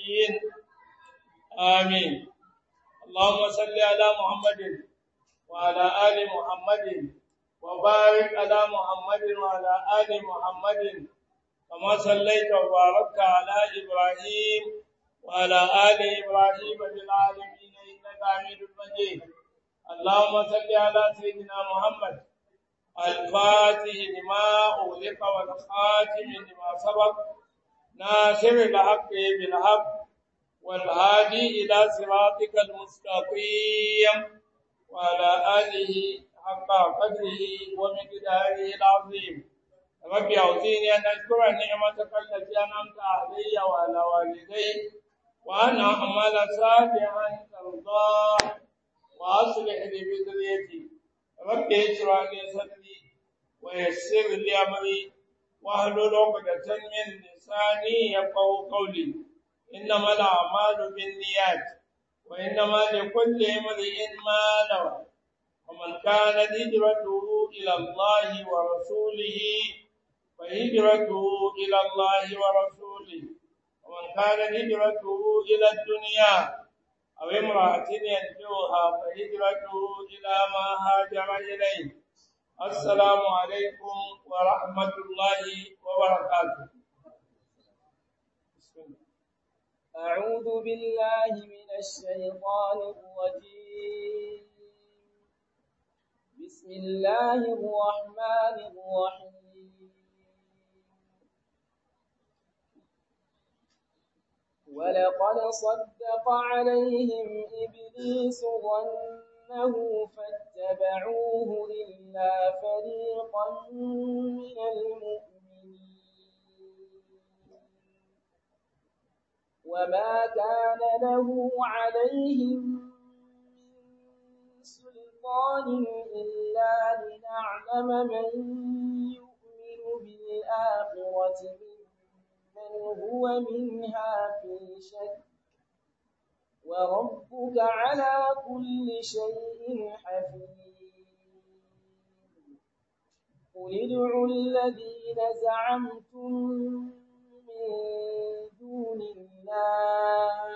النبيين آمين اللهم صل على محمد وعلى آل محمد وبارك على محمد وعلى آل محمد كما صليت وباركت على إبراهيم وعلى آل إبراهيم في العالمين إنك حميد مجيد اللهم صل على سيدنا محمد الفاتح لما أغلق والخاتم لما سبق ناصر الحق بالحق والهادي إلى صراطك المستقيم وعلى آله حق قدره ومقداره العظيم رب أوزيني أن أشكر نعمتك التي أنعمت علي وعلى والدي وأن أعمل صالحا ترضاه وأصلح لي بذريتي رب اشرح لي صدري ويسر لي أمري واحلل عقدة من لساني يفقهوا قولي إنما الأعمال بالنيات وإنما لكل امرئ ما نوى ومن كانت هجرته إلى الله ورسوله فهجرته إلى الله ورسوله ومن كانت هجرته إلى الدنيا أو امرأة ينجوها فهجرته إلى ما هاجر إليه السلام عليكم ورحمة الله وبركاته أعوذ بالله من الشيطان الرجيم بسم الله الرحمن الرحيم ولقد صدق عليهم إبليس ظنه فاتبعوه إلا فريقا من المؤمنين وما كان له عليهم من سلطان إلا لنعلم من يؤمن بالآخرة ممن هو منها في شك وربك على كل شيء حفيظ قل ادعوا الذين زعمتم من دون الله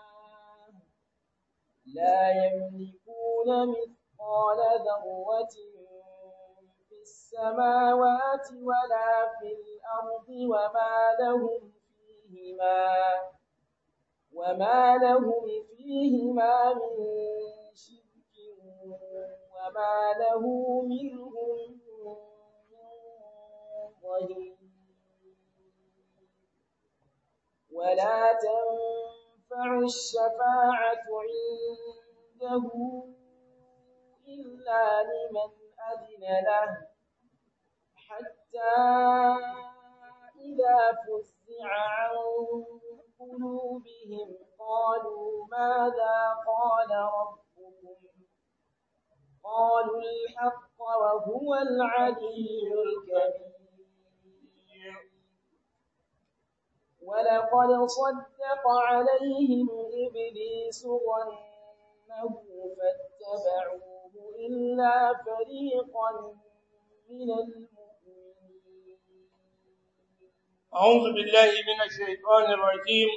لا يملكون مثقال ذرة في السماوات ولا في الأرض وما لهم فيهما وما لهم فيهما من شرك وما له منهم من ظهير ولا تنفع الشفاعة عنده إلا لمن أذن له حتى إذا فزع عن قلوبهم قالوا ماذا قال ربكم قالوا الحق وهو العلي الكبير ولقد صدق عليهم إبليس ظنه فاتبعوه إلا فريقا من المؤمنين أعوذ بالله من الشيطان الرجيم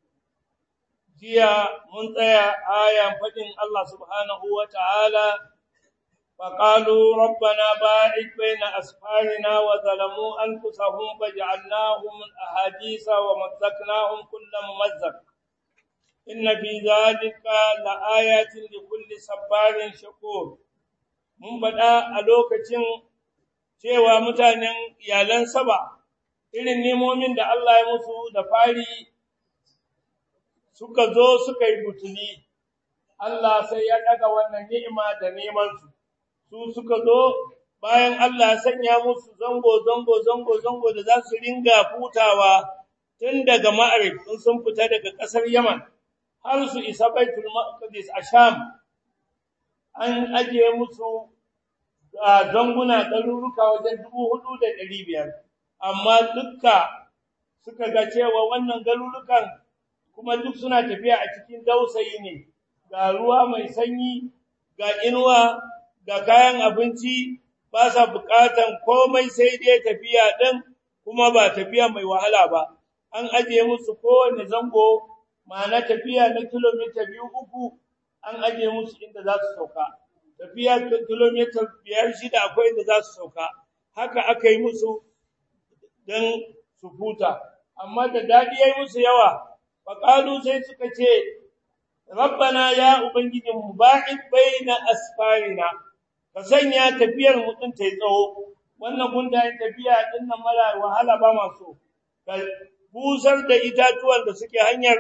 جيا منتهى آية فجن الله سبحانه وتعالى فقالوا ربنا باعد بين أسفارنا وظلموا أنفسهم فجعلناهم أحاديث ومزقناهم كل ممزق إن في ذلك لآيات لكل صبار شكور mun faɗa a lokacin cewa mutanen iyalan saba irin nemomin da Allah ya musu da fari suka zo suka yi butuli Allah sai ya ɗaga wannan ni'ima da nemansu su suka zo bayan Allah ya sanya musu zango zango zango zango da za su ringa futawa tun daga Ma'arif in sun fita daga ƙasar Yaman har su isa Baitul Maqdis a Sham an ajiye musu zanguna ɗaruruka wajen dubu hudu da ɗari biyar amma dukka suka ga cewa wannan garurukan kuma duk suna tafiya a cikin dausayi ne ga ruwa mai sanyi ga inuwa ga kayan abinci ba sa buƙatan komai sai dai tafiya ɗin kuma ba tafiya mai wahala ba an ajiye musu kowane zango ma'ana tafiya na kilomita biyu uku an aje musu inda za su sauka tafiya kilomita biyar shida akwai inda za su sauka haka aka yi musu don su huta amma da daɗi ya yi musu yawa faƙalu sai suka ce rabbana ya ubangijinmu ba'id baina asfarina ka sanya tafiyar mutum ta yi tsawo wannan gundayen tafiya din nan mara wahala ba masu ka busar da itatuwan da suke hanyar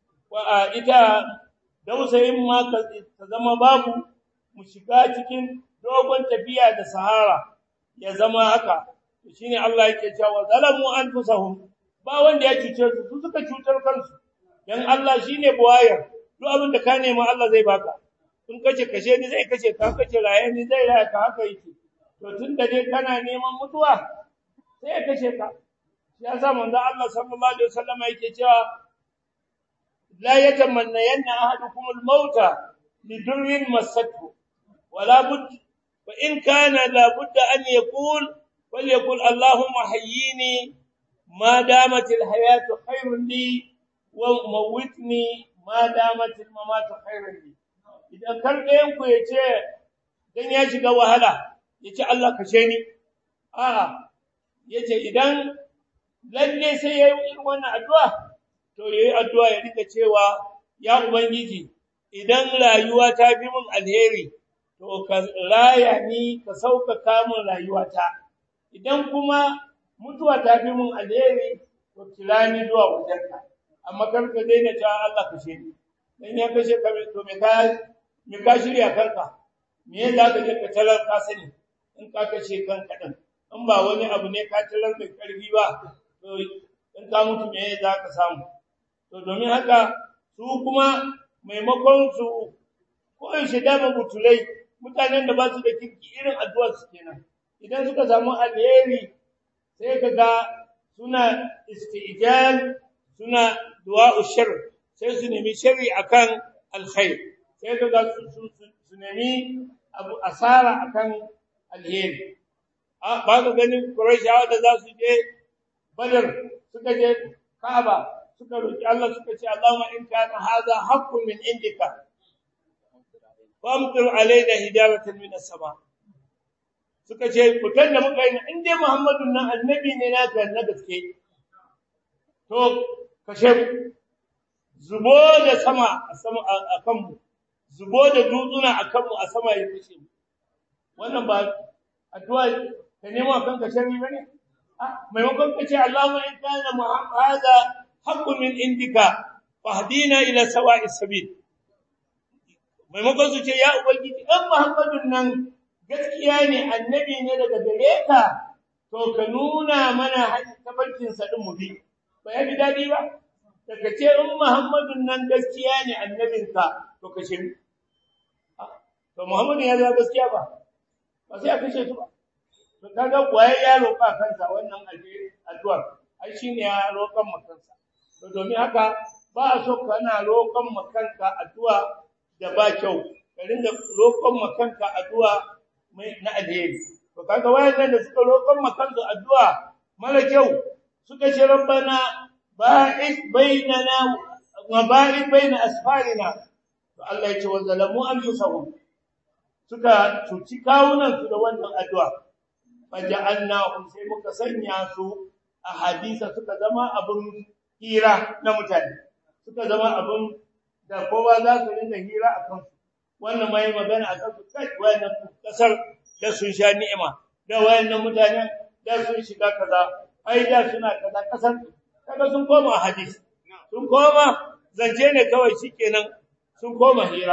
ita dausayin ma ka zama babu mu shiga cikin dogon tafiya da sahara ya zama haka shine Allah yake cewa zalamu anfusahum ba wanda ya cuce su su suka cutar kansu dan Allah shine buwayar duk abin da ka nema Allah zai baka in kace kashe ni zai kace ka kace raye ni zai raye ka haka yake to tunda dai kana neman mutuwa sai ya kashe ka shi yasa manzo Allah sallallahu alaihi wasallam yake cewa la yatamanna yanna ahadukum al-mauta lidurrin masathu wala bud fa in kana la budda an yaqul falyaqul allahumma hayyini ma damat al-hayatu khairun li wa mawitni ma damat al-mamatu khairun li idan kar ɗayan ku yace dan ya shiga wahala yace Allah kashe ni a'a yace idan lalle sai yayi irin wannan addu'a to yayi addu'a ya rika cewa ya ubangiji idan rayuwa ta fi mun alheri to ka raya ni ka sauƙaƙa min rayuwata idan kuma mutuwa ta fi mun alheri to kira ni zuwa wajenka amma kar ka daina cewa Allah kashe ni dan ya kashe ka to me ka me ka shirya kanka me za ka je ka talar ka sani in ka kashe kanka din in ba wani abu ne ka talar da karfi ba to in ka mutu me za ka samu to domin haka su kuma maimakon su koyaushe dama butulai mutanen da ba su da kirki irin addu'ar su kenan idan suka samu alheri sai ka ga suna istijal suna du'a'u shar sai su nemi sharri akan alkhair sai ka ga su nemi abu asara akan alheri ba ka ganin Qurayshawa da za su je Badar suka je Kaaba suka roki Allah suka ce Allahumma in kana hadha haqqun min indika famtir alaina hijaratan min as-sama suka ce fitan da muka yi in dai Muhammadun nan annabi ne naka na gaske to kashe zubo da sama a sama a kanmu zubo da dutsuna a kanmu a sama ya kashe mu wannan ba addu'a ka nemo kanka sharri bane maimakon ka ce Allahumma in kana hadha haqqun min indika fahdina ila sawa'i sabil maimakon su ce ya ubangiji dan Muhammadun nan gaskiya ne annabi ne daga gare ka to ka nuna mana hanyar tabarkin sa din mu bi ba ya bi dadi ba daga ce in Muhammadun nan gaskiya ne annabinka to ka ce to Muhammadu ya zama gaskiya ba ba sai a kashe su ba to kaga waye ya roƙa kansa wannan addu'ar ai shine ya roƙan makansa to domin haka ba a so kana roƙon makanka addu'a da ba kyau ka rinda roƙon makanka addu'a mai na alheri to kaga wayannan da suka roƙon makansu addu'a mara kyau suka ce rabbana ba'id bainana wa ba'id baina asfarina to Allah ya ce wa zalamu anfusahum suka cuci kawunan su da wannan addu'a faja'alnahum sai muka sanya su a hadisa suka zama abun hira na mutane suka zama abun da kowa za su rinda hira a kansu wannan mai magana a kansu kai wayannan kasar da sun sha ni'ima da wayannan mutanen da sun shiga kaza ai da suna kaza kasar kaga sun koma hadisi sun koma zance ne kawai shikenan sun koma hira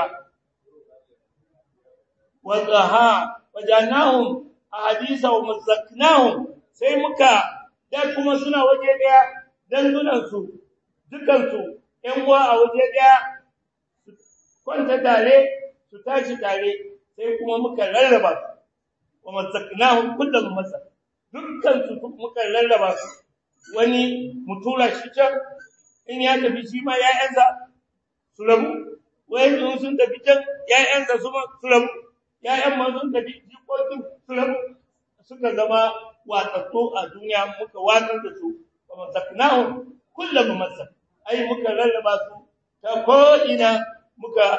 wadaha wajannahum ahadisa wa mazzaknahum sai muka da kuma suna waje daya dandunan su dukan su ƴan uwa a waje daya kwanta tare su tashi tare sai kuma muka rarraba su wa mazzaknahum kullum mazak dukkan su muka rarraba su wani mutura shi can in ya tafi shi ma ya'yansa su rabu wai sun tafi can ya'yansa su rabu ya'yan ma sun tafi jikokin su rabu suka zama watsattu a duniya muka watsar da su wa mazaknahum kullum mazak ai muka rarraba su ta ko ina muka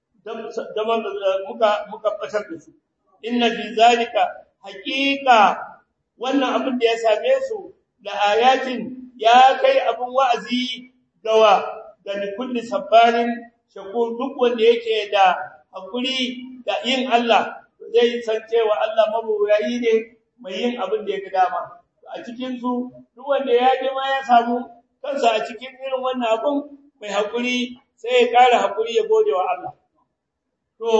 muka muka fatar da su inna fi zalika haqiqa wannan abin da ya same su da ayatin ya kai abin wa'azi gawa ga kulli sabbarin shakur duk wanda yake da hakuri da yin Allah zai san cewa Allah mabuwayi ne mai yin abin da yake dama a cikin su duk wanda ya je ma ya samu kansa a cikin irin wannan abin mai hakuri sai ya ƙara hakuri ya gode wa Allah to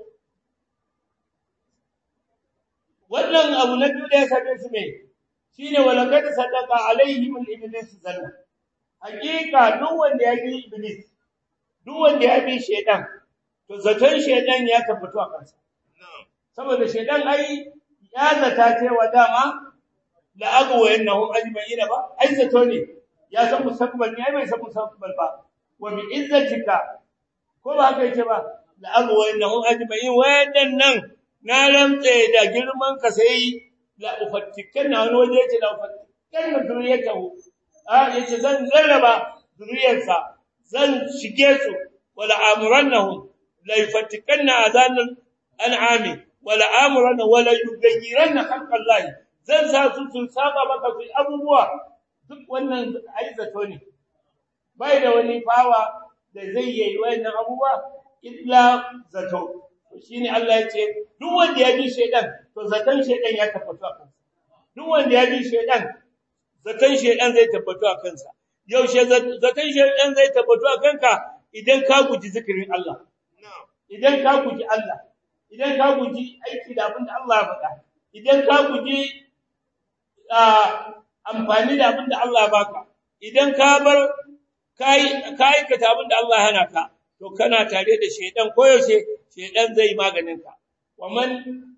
wannan abu na biyu da ya same su me shine walakad sadaqa alaihim al-iblis zanna hakika duk wanda ya bi iblis duk wanda ya bi shedan to zaton shedan ya tabbatu a kansa saboda shedan ai ya zata cewa dama la agwa innahum ajma'ina ba ai zato ne ya san mustaqbal ne ai bai san mustaqbal ba wa bi izzatika ko ba haka yake ba la agwa innahum ajma'in wadannan na rantse da girman ka sai la ufattikan na wani waje yace la ufattikan na zuriyatahu a yace zan rarraba zuriyarsa zan shige su wala amurannahum la yufattikanna azanan an'ami wala amuranna wala yugayyiranna khalqallahi zan sa su su saba maka su abubuwa duk wannan aizato ne bai da wani fawa da zai yi wannan abubuwa illa zato shine Allah ya ce duk wanda ya bi shedan to zaton shedan ya tabbatu a kansa duk wanda ya bi shedan zaton shedan zai tabbatu a kansa yaushe zaton shedan zai tabbatu a kanka idan ka guji zikirin Allah idan ka guji Allah idan ka guji aiki da abin da Allah ya faɗa idan ka guji amfani da abin da Allah ya baka idan ka bar kai ka aikata abin da Allah ya hana ka to kana tare da shedan koyaushe shedan zai maganin ka waman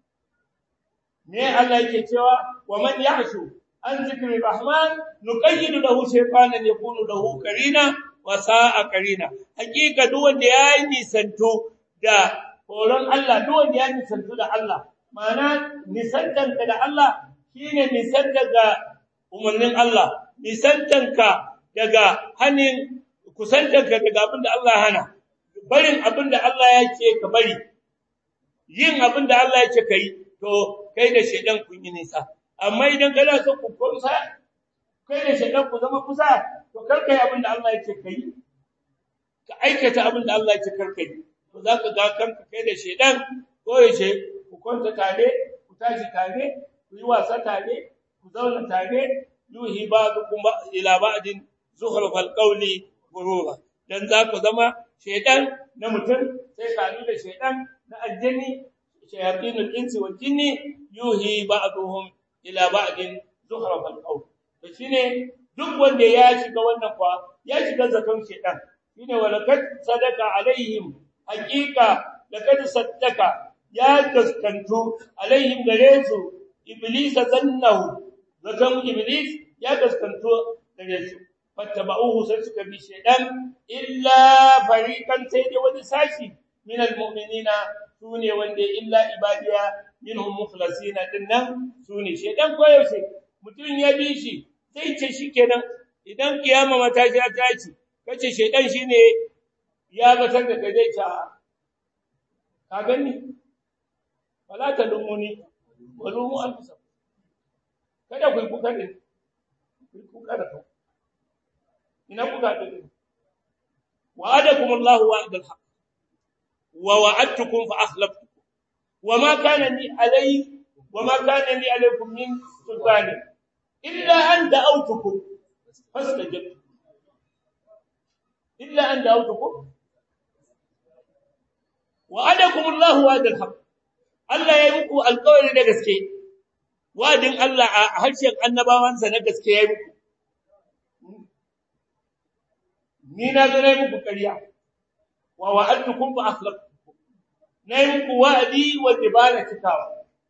ne Allah yake cewa waman yahshu an zikri rahman nuqayyid lahu shaytanan yakunu lahu qarina wa sa'a qarina hakika duk wanda ya nisanto da horon Allah duk wanda ya nisanto da Allah ma'ana nisantanka da Allah shine nisantanka umarnin Allah nisantanka daga hanin kusantanka daga abin da Allah hana barin abin da Allah ya ce ka bari yin abin da Allah ya ce kai to kai da shedan kun yi nisa amma idan kana so ku kusa kai da shedan ku zama kusa to kar kai abin da Allah ya ce kai ka aikata abin da Allah ya ce kar kai to zaka ga kanka kai da shedan ko yace ku kwanta tare ku tashi tare ku yi wasa tare ku zauna tare yuhi ba'dukum ila ba'din zukhrufal qawli gurura dan za ku zama shedan na mutum sai ka da shedan na aljini shayatinul insi wal jinni yuhi ba'duhum ila ba'din zukhrufal qawl to shine duk wanda ya shiga wannan kwa ya shiga zakan shedan shine walakat sadaka alaihim haqiqa laqad saddaka ya gaskantu alaihim gare su iblis zannahu zakan iblis ya gaskantu gare su fattaba'uhu sai suka bi shedan illa fariqan sai dai wani sashi min almu'minina sune wanda illa ibadiya minhum mukhlasina dinnan sune shedan koyaushe mutun ya bi shi sai ce shikenan idan kiyama mata ta tashi kace shedan shine ya batar da kai zai ta ka gani wala ta lumuni walumu anfusa kada ku kuka ne ku kuka da ku ina kuka da ku wa'adakum Allahu wa'dal haqq wa wa'adtukum fa akhlaftukum wama kana li alay wama kana li alaykum min sultani illa an da'awtukum fastajabtum illa an da'awtukum wa'adakum Allahu wa'dal haqq Allah ya yi muku alƙawari da gaske wadin Allah a harshen annabawansa na gaske ya yi muku ni na zo na yi muku ƙarya wa wa'adtukum fa akhlaqtukum na yi muku wa'adi wanda ba na cikawa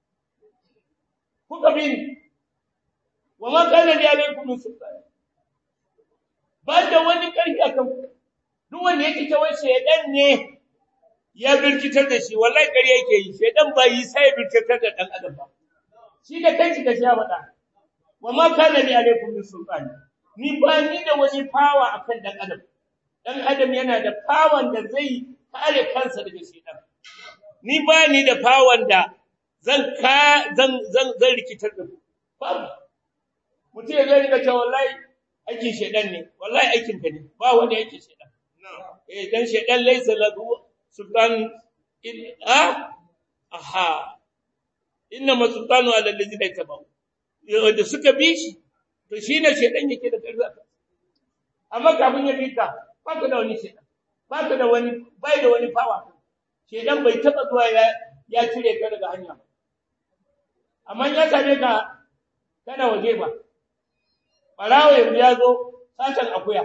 kuka bi ni wa ma kana li alaykum min sultan ba da wani ƙarfi akan duk wanda yake cewa shedan ne ya birkitar da shi wallahi ƙarya yake yi shedan ba yi sai birkitar da dan adam ba shi da kanki da ya faɗa wa ma kana li alaykum min sultan ni ba ni da wani fawa akan dan adam dan adam yana da fawon da zai kare kansa daga shedan ni ba ni da fawon da zan ka zan zan zan rikitar da babu mutum ya zai riga cewa wallahi aikin shedan ne wallahi aikin ka ne ba wani aikin shedan eh dan shedan laysa lahu sultan illa aha inna masultanu ala alladhina tabu da suka bi shi to shine shedan yake da karfi amma kafin ya bi ka ba ka da wani shedan ba ka da wani bai da wani fawa shedan bai taba zuwa ya ya cire ka daga hanya amma ya same ka kana waje ba barawo yanzu ya zo satan akuya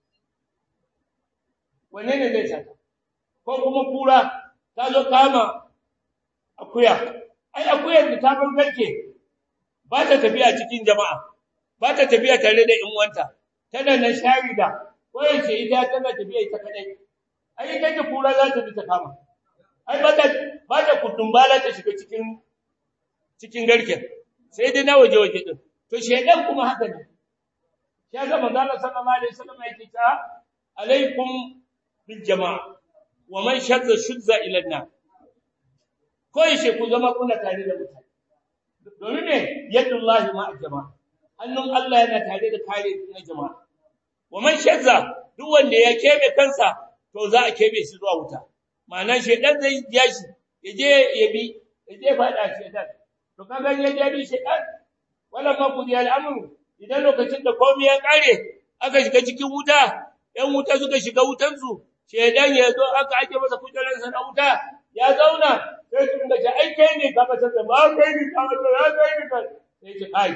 wanne ne zai sata ko kuma kura ta zo kama akuya ai akuyar da ta bar garke ba ta tafiya cikin jama'a ba ta tafiya tare da in wanta tana nan sharida ko yace ita tana tafiya ita kadai ai ita ce kura za ta bi ta kama ai ba ta ba ta kutumbala ta shiga cikin cikin garken sai dai na waje waje din to shedan kuma haka ne ya ga manzo Allah sallallahu alaihi wasallam yake ta alaikum bil jama'a wa man shadda shudza ila an ko yace ku zama kuna tare da mutane domin ne yadullahi ma jama'a hannun Allah yana tare da kare na jama'a wa man shadda duk wanda ya kebe kansa to za a kebe shi zuwa wuta ma'ana shedan zai ja shi yaje ya bi yaje fada shedan to kaga yaje bi shedan wala ma kudi al'amru idan lokacin da komai ya kare aka shiga cikin wuta ɗan wuta suka shiga wutansu shedan ya zo aka ake masa kujeransa na wuta ya zauna sai su dinga ce ai kai ne ka bata da ba kai ne ka bata ya kai ne ka sai ce ai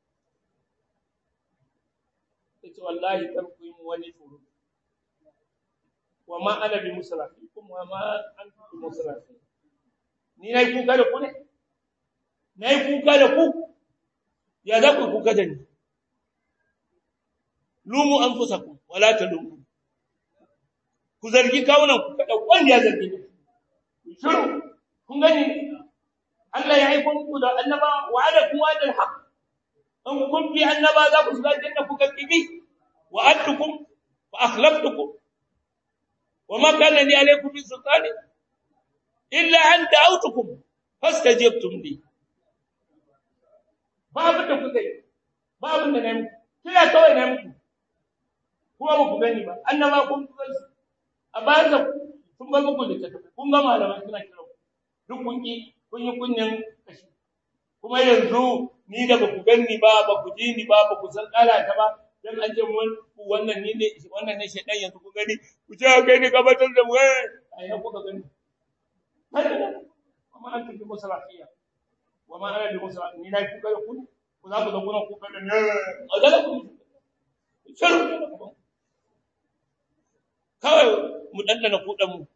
sai ce wallahi kar ku yi wani tsoro wa ma ana bi musrafikum wa ma antum bi musrafi ni nayi kuka da ku ne nayi kuka da ku ya za ku kuka da ni lumu anfusakum wala talumu ku zargi kawunan ku kada wanda ya zargi ni shiru kun gani Allah ya aika muku da annaba wa ala kuwa da haq an kun bi annaba za ku shiga janna ku kibi wa adtukum fa akhlaftukum wa ma kana li alaykum min sultani illa an da'awtukum fastajabtum li babu da kuka yi babu da nayi kila kawai nayi muku kuma ba ku gani ba annaba kun ku a bayan da kun ga muku da tafi kun ga malaman suna kira duk kun ki kun yi kunyan kashi kuma yanzu ni da baku ganni ba baku ji ni ba baku san kala ta ba dan an ce mun wannan ni ne wannan ne shedan yanzu ku gani ku ce kai ne gabatar da mu eh ai ku ka gani amma an tafi musalafiya wa ma ana bi musalafi ni na ku ga ku ku za ku da kuna ku ga ne a dala ku shiru kawai mu dandana kudan mu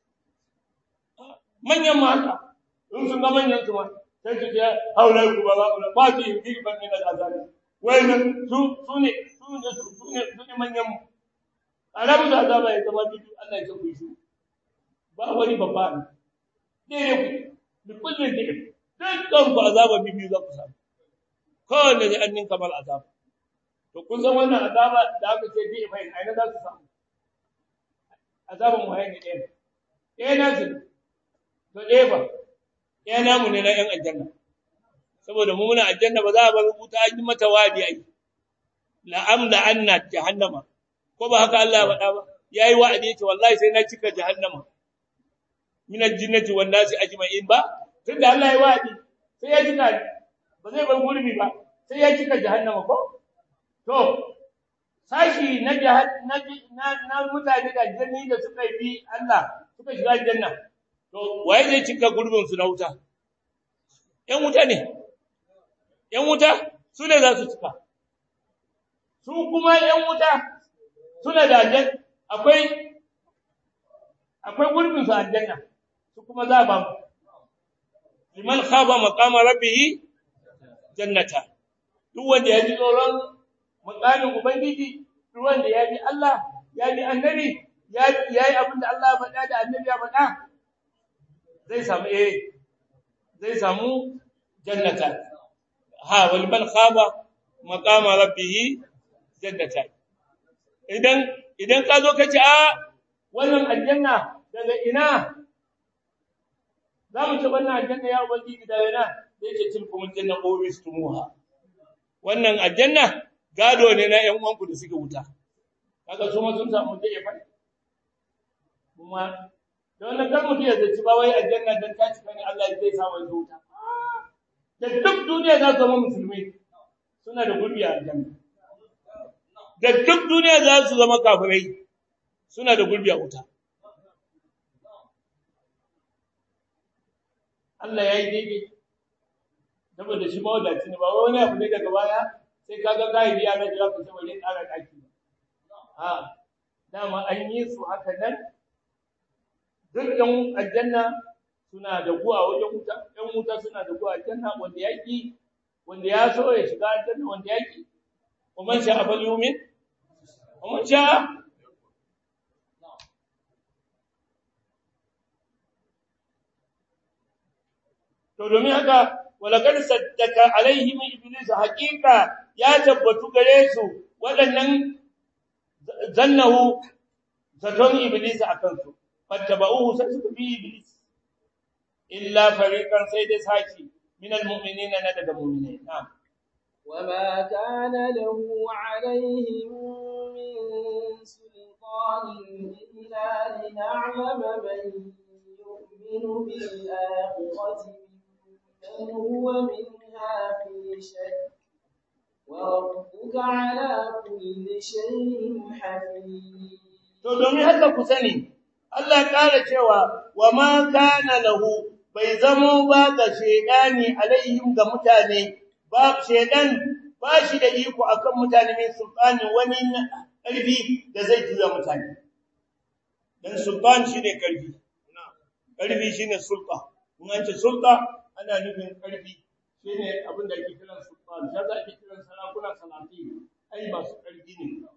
manyan ma haka in sun ga manyan su ma sai su ce haula ku ba za ku ba su yin girban min al'azabi wayannan su su ne su ne su ne su ne manyan mu arabu da azaba ya zama bidu Allah ya ku shi ba wani babba ne ne ne ku bi kullin da dukkan ku azaba bibi za ku samu kowanne da annin kamar azaba to kun san wannan azaba da aka ce bi fa aina za su samu azaban waye ne ɗaya ɗaya na su to ɗaya ba ɗaya namu ne na ‘yan aljanna saboda mu muna aljanna ba za a bar wuta an yi mata wadi ai la'am da anna jahannama ko ba haka Allah ya faɗa ba yayi wa'adi ce wallahi sai na cika jahannama min aljinnati wan nasi ajma'in ba tunda Allah ya wa'adi sai ya cika ba zai bar gurbi ba sai ya cika jahannama ko to sashi na na na mutane da janni da suka bi Allah suka shiga aljanna to waye zai cika gurbin su na wuta ƴan wuta ne ƴan wuta su ne za su cika su kuma ƴan wuta suna da aljanna akwai akwai gurbin su aljanna su kuma za ba mu liman khaba maqama rabbih jannata duk wanda ya ji tsoron maqamin ubangiji duk wanda ya bi Allah ya bi annabi ya yi abin da Allah ya faɗa da annabi ya faɗa zai samu eh zai samu jannata ha wal man khaba maqama rabbih jannata idan idan ka zo ka ce a wannan aljanna daga ina za mu ce wannan aljanna ya ubangiji daga ina zai ce tilkum aljanna uristumuha wannan aljanna gado ne na ƴan uwanku da suke wuta kaga su ma sun samu da ya faɗi kuma da wannan kan mutum ya zaci ba wai aljanna dan ta cika ne Allah zai sa wani wuta da duk duniya za su zama musulmi suna da gurbi a aljanna da duk duniya za su zama kafirai suna da gurbi a wuta Allah ya yi daidai saboda shi mawadaci ne ba wani abu ne daga baya sai kaga kai biya na jira ku ce wani ƙara ɗaki ha dama an yi su haka nan duk ɗan aljanna suna da guwa wajen wuta ɗan wuta suna da guwa aljanna wanda ya ƙi wanda ya so ya shiga aljanna wanda ya ƙi ومن شاء فليؤمن ومن شاء to domin haka walakad saddaka alaihim iblis haqiqa ya tabbatu gare su wadannan zannahu zaton iblis akan su fattaba'uhu sai suka bi iblis illa fariqan sai dai saki min almu'minina na daga mu'minai na'am وما كان له عليهم من سلطان إلا لنعلم من يؤمن بالآخرة من هو منها في شك وربك على كل شيء حفيظ to domin haka ku sani Allah ƙara cewa wa ma kana lahu bai zamo ba ga shedani alaihim ga mutane ba shedan ba shi da iko akan mutane mai sultani wani ƙarfi da zai juya mutane dan sultan shine ƙarfi ƙarfi shine sulta in an ce sulta ana nufin ƙarfi shine abin da ake kiran sultan sai ake kiran sarakuna salati ai masu ƙarfi ne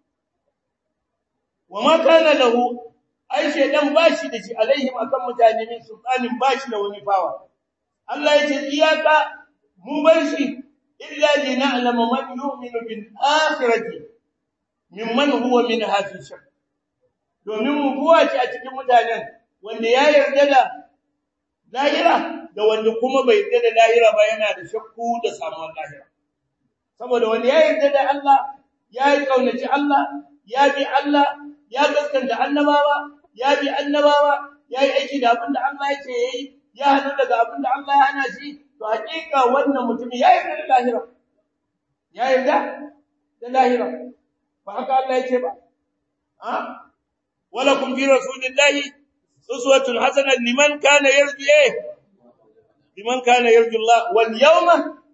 wa ma kana lahu ai shedan ba shi da shi alaihim akan mutane min sultanin ba shi da wani fawa Allah ya ce iyaka mu bar shi illa lina'lama man yu'minu bil akhirati mimman huwa minha fi shak domin mu buwa ce a cikin mutanen wanda ya yarda da lahira da wanda kuma bai yarda da lahira ba yana da shakku da samuwar lahira saboda wanda ya yarda da Allah ya yi kaunaci Allah ya bi Allah ya gaskanta annabawa ya bi annabawa ya yi aiki da abin da Allah ya ce yayi ya hanu daga abin da Allah ya hana shi to hakika wannan mutum ya yarda da lahira ya yarda da lahira ba haka Allah ya ce ba ha wala kum fi rasulillahi uswatun hasanah liman kana yarju eh liman kana yarju Allah wal yawma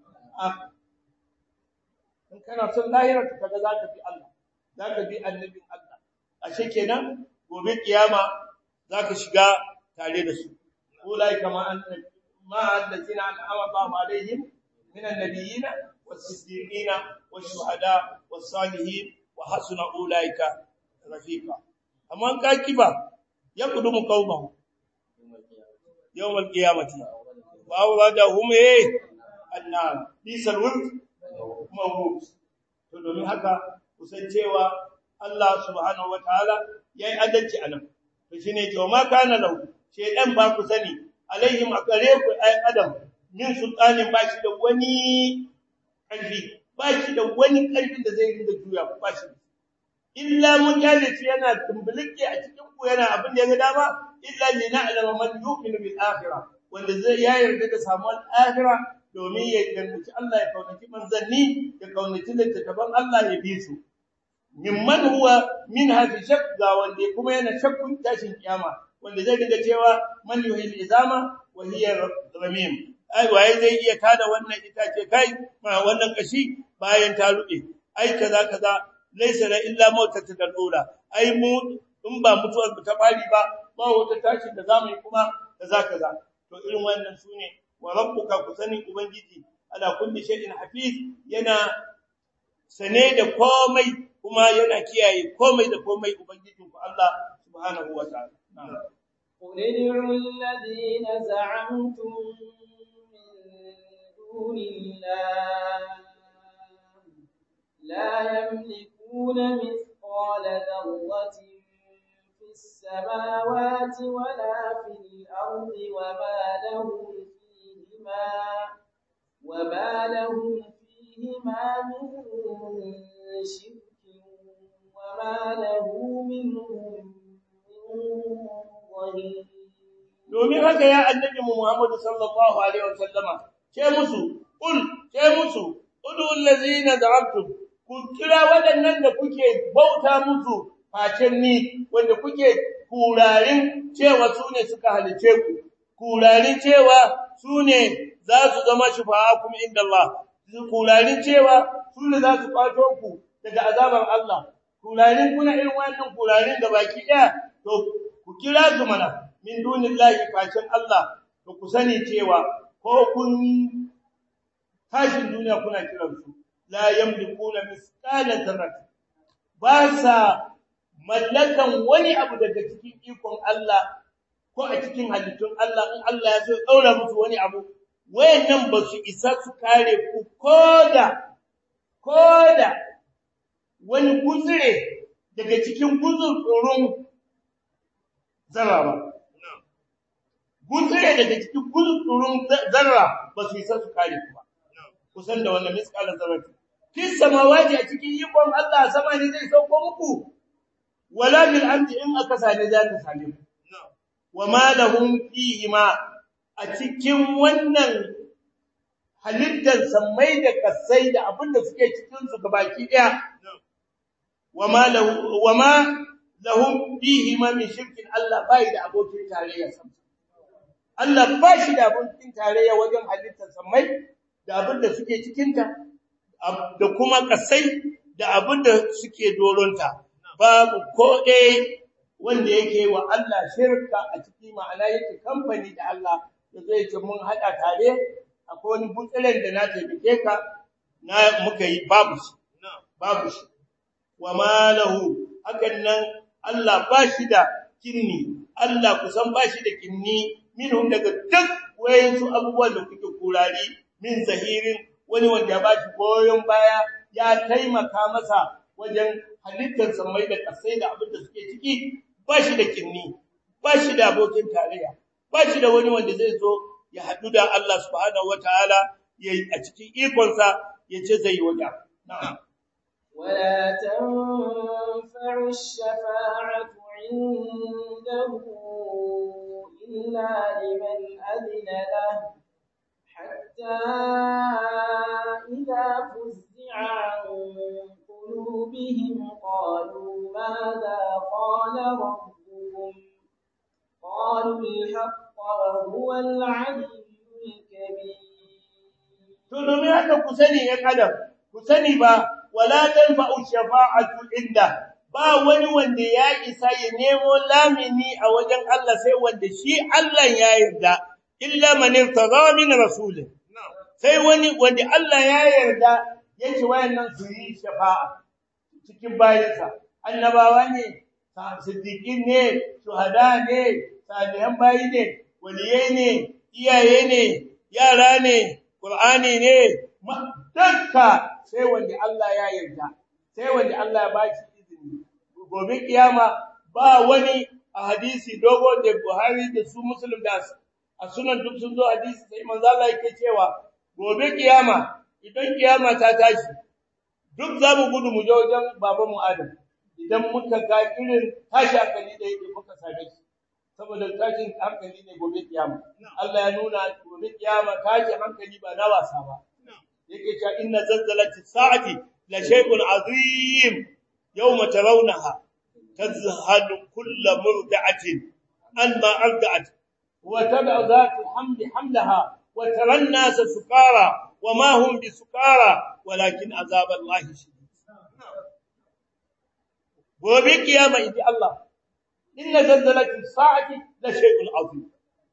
in kana son lahira to kaga zaka bi Allah zaka bi annabin Allah ashe kenan gobe kiyama zaka shiga tare da su ulai kama an ma allazina an'ama Allahu alaihim min an-nabiyyin was-siddiqin wash-shuhada was-salihin wa hasuna ulaika rafiqa amma ka kiba ya kudumu qaumahu yawm al-qiyamati wa wadahum eh annar bisal wurd mawrud to domin haka kusan cewa Allah subhanahu wataala yayi adalci anan to shine to ma kana lahu shedan ba ku sani alaihim akare ku ay adam min sultanin ba shi da wani karfi ba shi da wani karfin da zai rinda juya ku ba shi illa mujalisi yana tumbulike a cikin ku yana abin da ya ga dama illa lina'lama man yu'minu bil akhirah wanda zai ya yarda da samuwar akhirah domin ya danganci Allah ya kaunaci manzanni ya kaunaci littattafan Allah ya bi su mimman huwa min hadhi shak ga wanda kuma yana shakkun tashin kiyama wanda zai dinga cewa man yuhil izama wa hiya ramim ai waye zai iya tada wannan itace kai ma wannan kashi bayan ta rube ai kaza kaza laysa la illa mautatu dalula ai mu in ba mutuwar ta bari ba ba wata tashi da zamu yi kuma kaza kaza to irin wannan sune wa rabbuka kusani ubangiji ala kulli shay'in hafiz yana sane da komai kuma yana kiyaye komai da komai ubangijin ku Allah subhanahu wa ta'ala قل ادعوا الذين زعمتم من دون الله لا يملكون مثقال مثقال ذرة في السماوات ولا في الأرض وما لهم فيهما وما لهم فيهما من شرك وما له منهم من ظهير domin haka ya annabi Muhammad sallallahu alaihi wasallama ce musu kul ce musu udul ladzina da'abtum ku kira waɗannan da kuke bauta musu facen ni wanda kuke kurarin cewa su ne suka halice ku kurarin cewa su ne za su zama shufa'akum inda Allah kurarin cewa su ne za su kwato ku daga azabar Allah kurarin kuna irin wannan kurarin da baki ɗaya to ku kira su mana min dunillahi facen Allah to ku sani cewa ko kun tashin duniya kuna kiransu la yamlikuna misqala dharratin ba sa mallakan wani abu daga cikin ikon Allah ko a cikin halittun Allah in Allah ya so daura musu wani abu wayannan ba su isa su kare ku koda koda wani guzure daga cikin guzurun zarra ba guzure daga cikin guzurun zarra ba su isa su kare ku ba kusan da wannan misqalan zarrati fis samawati a cikin ikon Allah sama ne zai sauko muku wala bil ardi in aka sane za ta same ku wama lahum fihi ma a cikin wannan halittar samai da kasai da abin da suke cikin su gabaki daya wama lahu wama lahum fihi ma min shirkin Allah bai da abokin tarayya sam Allah ba shi da abokin tarayya wajen halittar samai da abin da suke cikinta da kuma kasai da abin da suke doronta babu ko ɗaya wanda yake wa Allah shirka a ciki ma'ana yake kamfani da Allah da zai ce mun haɗa tare akwai wani butsiren da na taimake ka na muka yi babu shi babu shi wa malahu hakan nan Allah ba shi da kinni Allah kusan ba shi da kinni minhum daga duk wayansu abubuwan da kuke kurari min zahirin wani wanda ya bashi goyon baya ya taimaka masa wajen halittar samai da kasai da abin da suke ciki ba shi da kinni ba shi da abokin tarayya ba shi da wani wanda zai zo ya haɗu da Allah subhanahu wataala ya a cikin ikonsa ya ce zai yi wajen na'am ولا تنفع الشفاعة عنده إلا لمن أذن له حتى إذا فزع عن قلوبهم قالوا ماذا قال ربكم قالوا الحق وهو العلي الكبير to domin haka ku sani ya kadam ku sani ba wala tanfa'u shafa'atu inda ba wani wanda ya isa ya nemo lamini a wajen Allah sai wanda shi Allah ya yarda illa man irtada min rasulih sai wani wanda Allah ya yarda yake wayannan su yi shafa'a cikin bayansa annabawa ne siddiqin ne shuhada ne salihan bayi ne waliyai ne iyaye ne yara ne qur'ani ne dukka sai wanda Allah ya yarda sai wanda Allah ya baki izini gobe kiyama ba wani a hadisi dogo da Buhari da su Muslim da a sunan duk sun zo hadisi sai manzo Allah yake cewa gobe kiyama idan kiyama ta tashi duk za mu gudu mu je wajen baban mu Adam idan muka ga irin tashi hankali da yake muka same shi saboda tashin hankali ne gobe kiyama Allah ya nuna gobe kiyama tashi hankali ba na wasa ba yake cewa inna zalzalati sa'ati la shay'un azim yawma tarawnaha tazhalu kullu murdi'atin amma arda'at wa tad'u dhatu hamli hamlaha wa tara an-nasa sukara وما هم بسكارى ولكن عذاب الله شديد gobe kiyama inji Allah inna zalzalati sa'ati la shay'un azim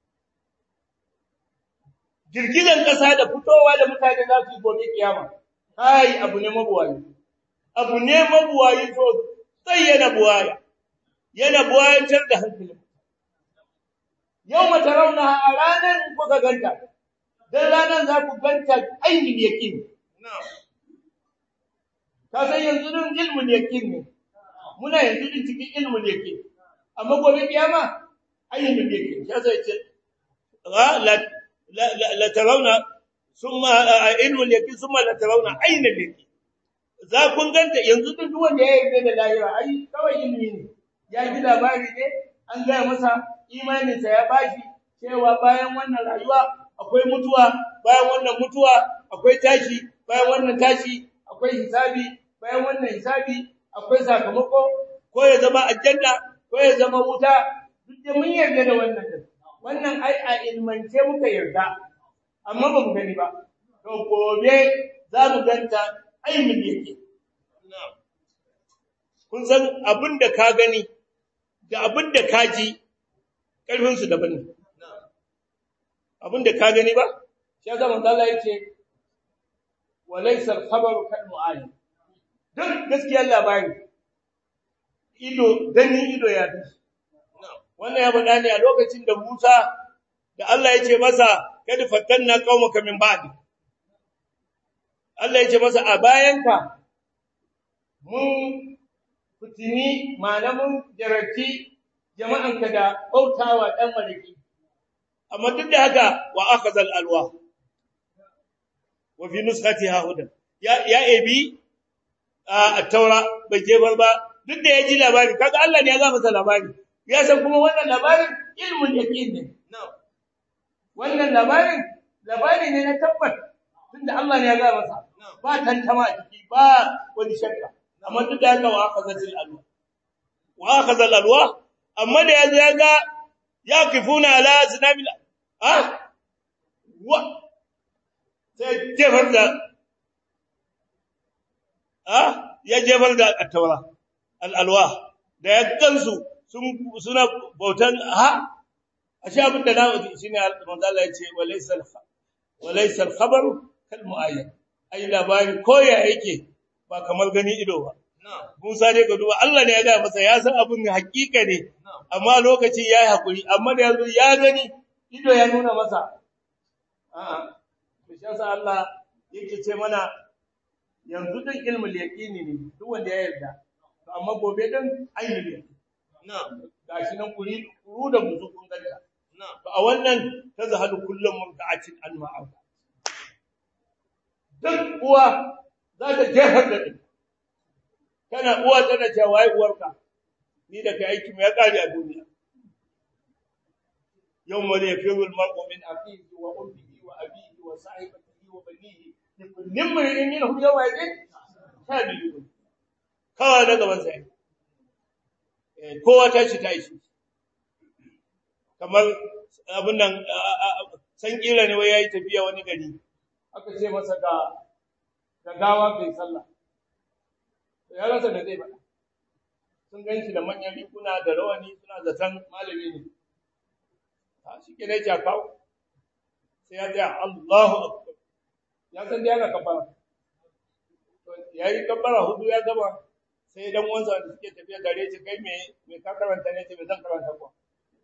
girgizan kasa da fitowa da mutane za su yi gobe kiyama kai abu ne mabuwayi abu ne mabuwayi so sai yana buwaya yana buwayantar da hankali yau mata rauna a ranar kuka ganta dan ranar za ku ganta ainihin yakin ka san yanzu din ilmin yakin ne muna yanzu din cikin ilmul yake amma gobe kiyama ayyul yake ya sai ce la la la tarawna summa ilmul yake summa la tarawna ainul yake za kun ganta yanzu duk wanda ya yarda da lahira ai kawai ilmi ne ya ji labari ne an gaya masa imaninsa ya bashi cewa bayan wannan rayuwa akwai mutuwa bayan wannan mutuwa akwai tashi bayan wannan tashi akwai hisabi bayan wannan hisabi akwai sakamako ko ya zama aljanna ko ya zama wuta duk da mun yarda da wannan din wannan ai a ilmance muka yarda amma ba mu gani ba to gobe za mu ganta ainihin yake kun san abin da ka gani da abin da ka ji ƙarfinsu daban ne abin da ka gani ba shi ya zama Allah ya ce walaisar khabaru kan mu'ayi duk gaskiyar labari ido gani ido ya fi wannan ya faɗa ne a lokacin da Musa da Allah ya ce masa kada fatanna qaumaka min ba'di Allah ya ce masa a bayanka mun fitini malamin jarati jama'anka da bautawa dan malaki amma duk da haka wa akhazal alwa wa fi nuskhatiha hudan ya ya ebi a taura bai je ba duk da ya ji labari kaga Allah ne ya ga masa labari ya san kuma wannan labarin ilmul yaqin ne wannan labarin labari ne na tabbat tunda Allah ne ya ga masa ba tantama a ciki ba wani shakka amma duk da haka wa akhazatil alwa wa akhazal alwa amma da yazo ya ga yaqifuna ala zinabil ha wa sai jefar da ha ya jefar da at-taura al-alwa da ya gansu sun suna bautan ha ashe abin da na shine manzo Allah ya ce walaysa walaysa al-khabaru kal mu'ayyan ai labari ko ya yake ba kamar gani ido ba Musa dai ka duba Allah ne ya ga masa ya san abin hakika ne amma lokacin yayi hakuri amma da yanzu ya gani ido ya nuna masa a'a to shi yasa Allah yake ce mana yanzu din ilmul yaqini ne duk wanda ya yarda to amma gobe din ainul yaqini na'am gashi nan kuri kuru da buzu kun ganta na'am to a wannan tazhadu kullum murta'atin an ma'a duk uwa za ta jehar da ɗin kana uwa tana cewa wai uwarka ni da kai aiki mai kare a duniya yau mare ya firu al-mar'u min aqihi wa ummihi wa abihi wa sahibatihi wa banihi kullum mai minhum yawma idin tabi'u kawai na gaban sai kowa ta shi ta shi kamar abin nan san kila ne wai yayi tafiya wani gari aka ce masa ga ga gawa kai sallah to ya rasa da zai faɗa sun ganshi da manyan rikuna da rawani suna zaton malami ne a shi ke ne ja kawo sai ya tsaya Allahu akbar ya san da yana kafara to yayi kafara hudu ya gama sai dan wansa da suke tafiya gare shi kai me me ka karanta ne ce me zan karanta ko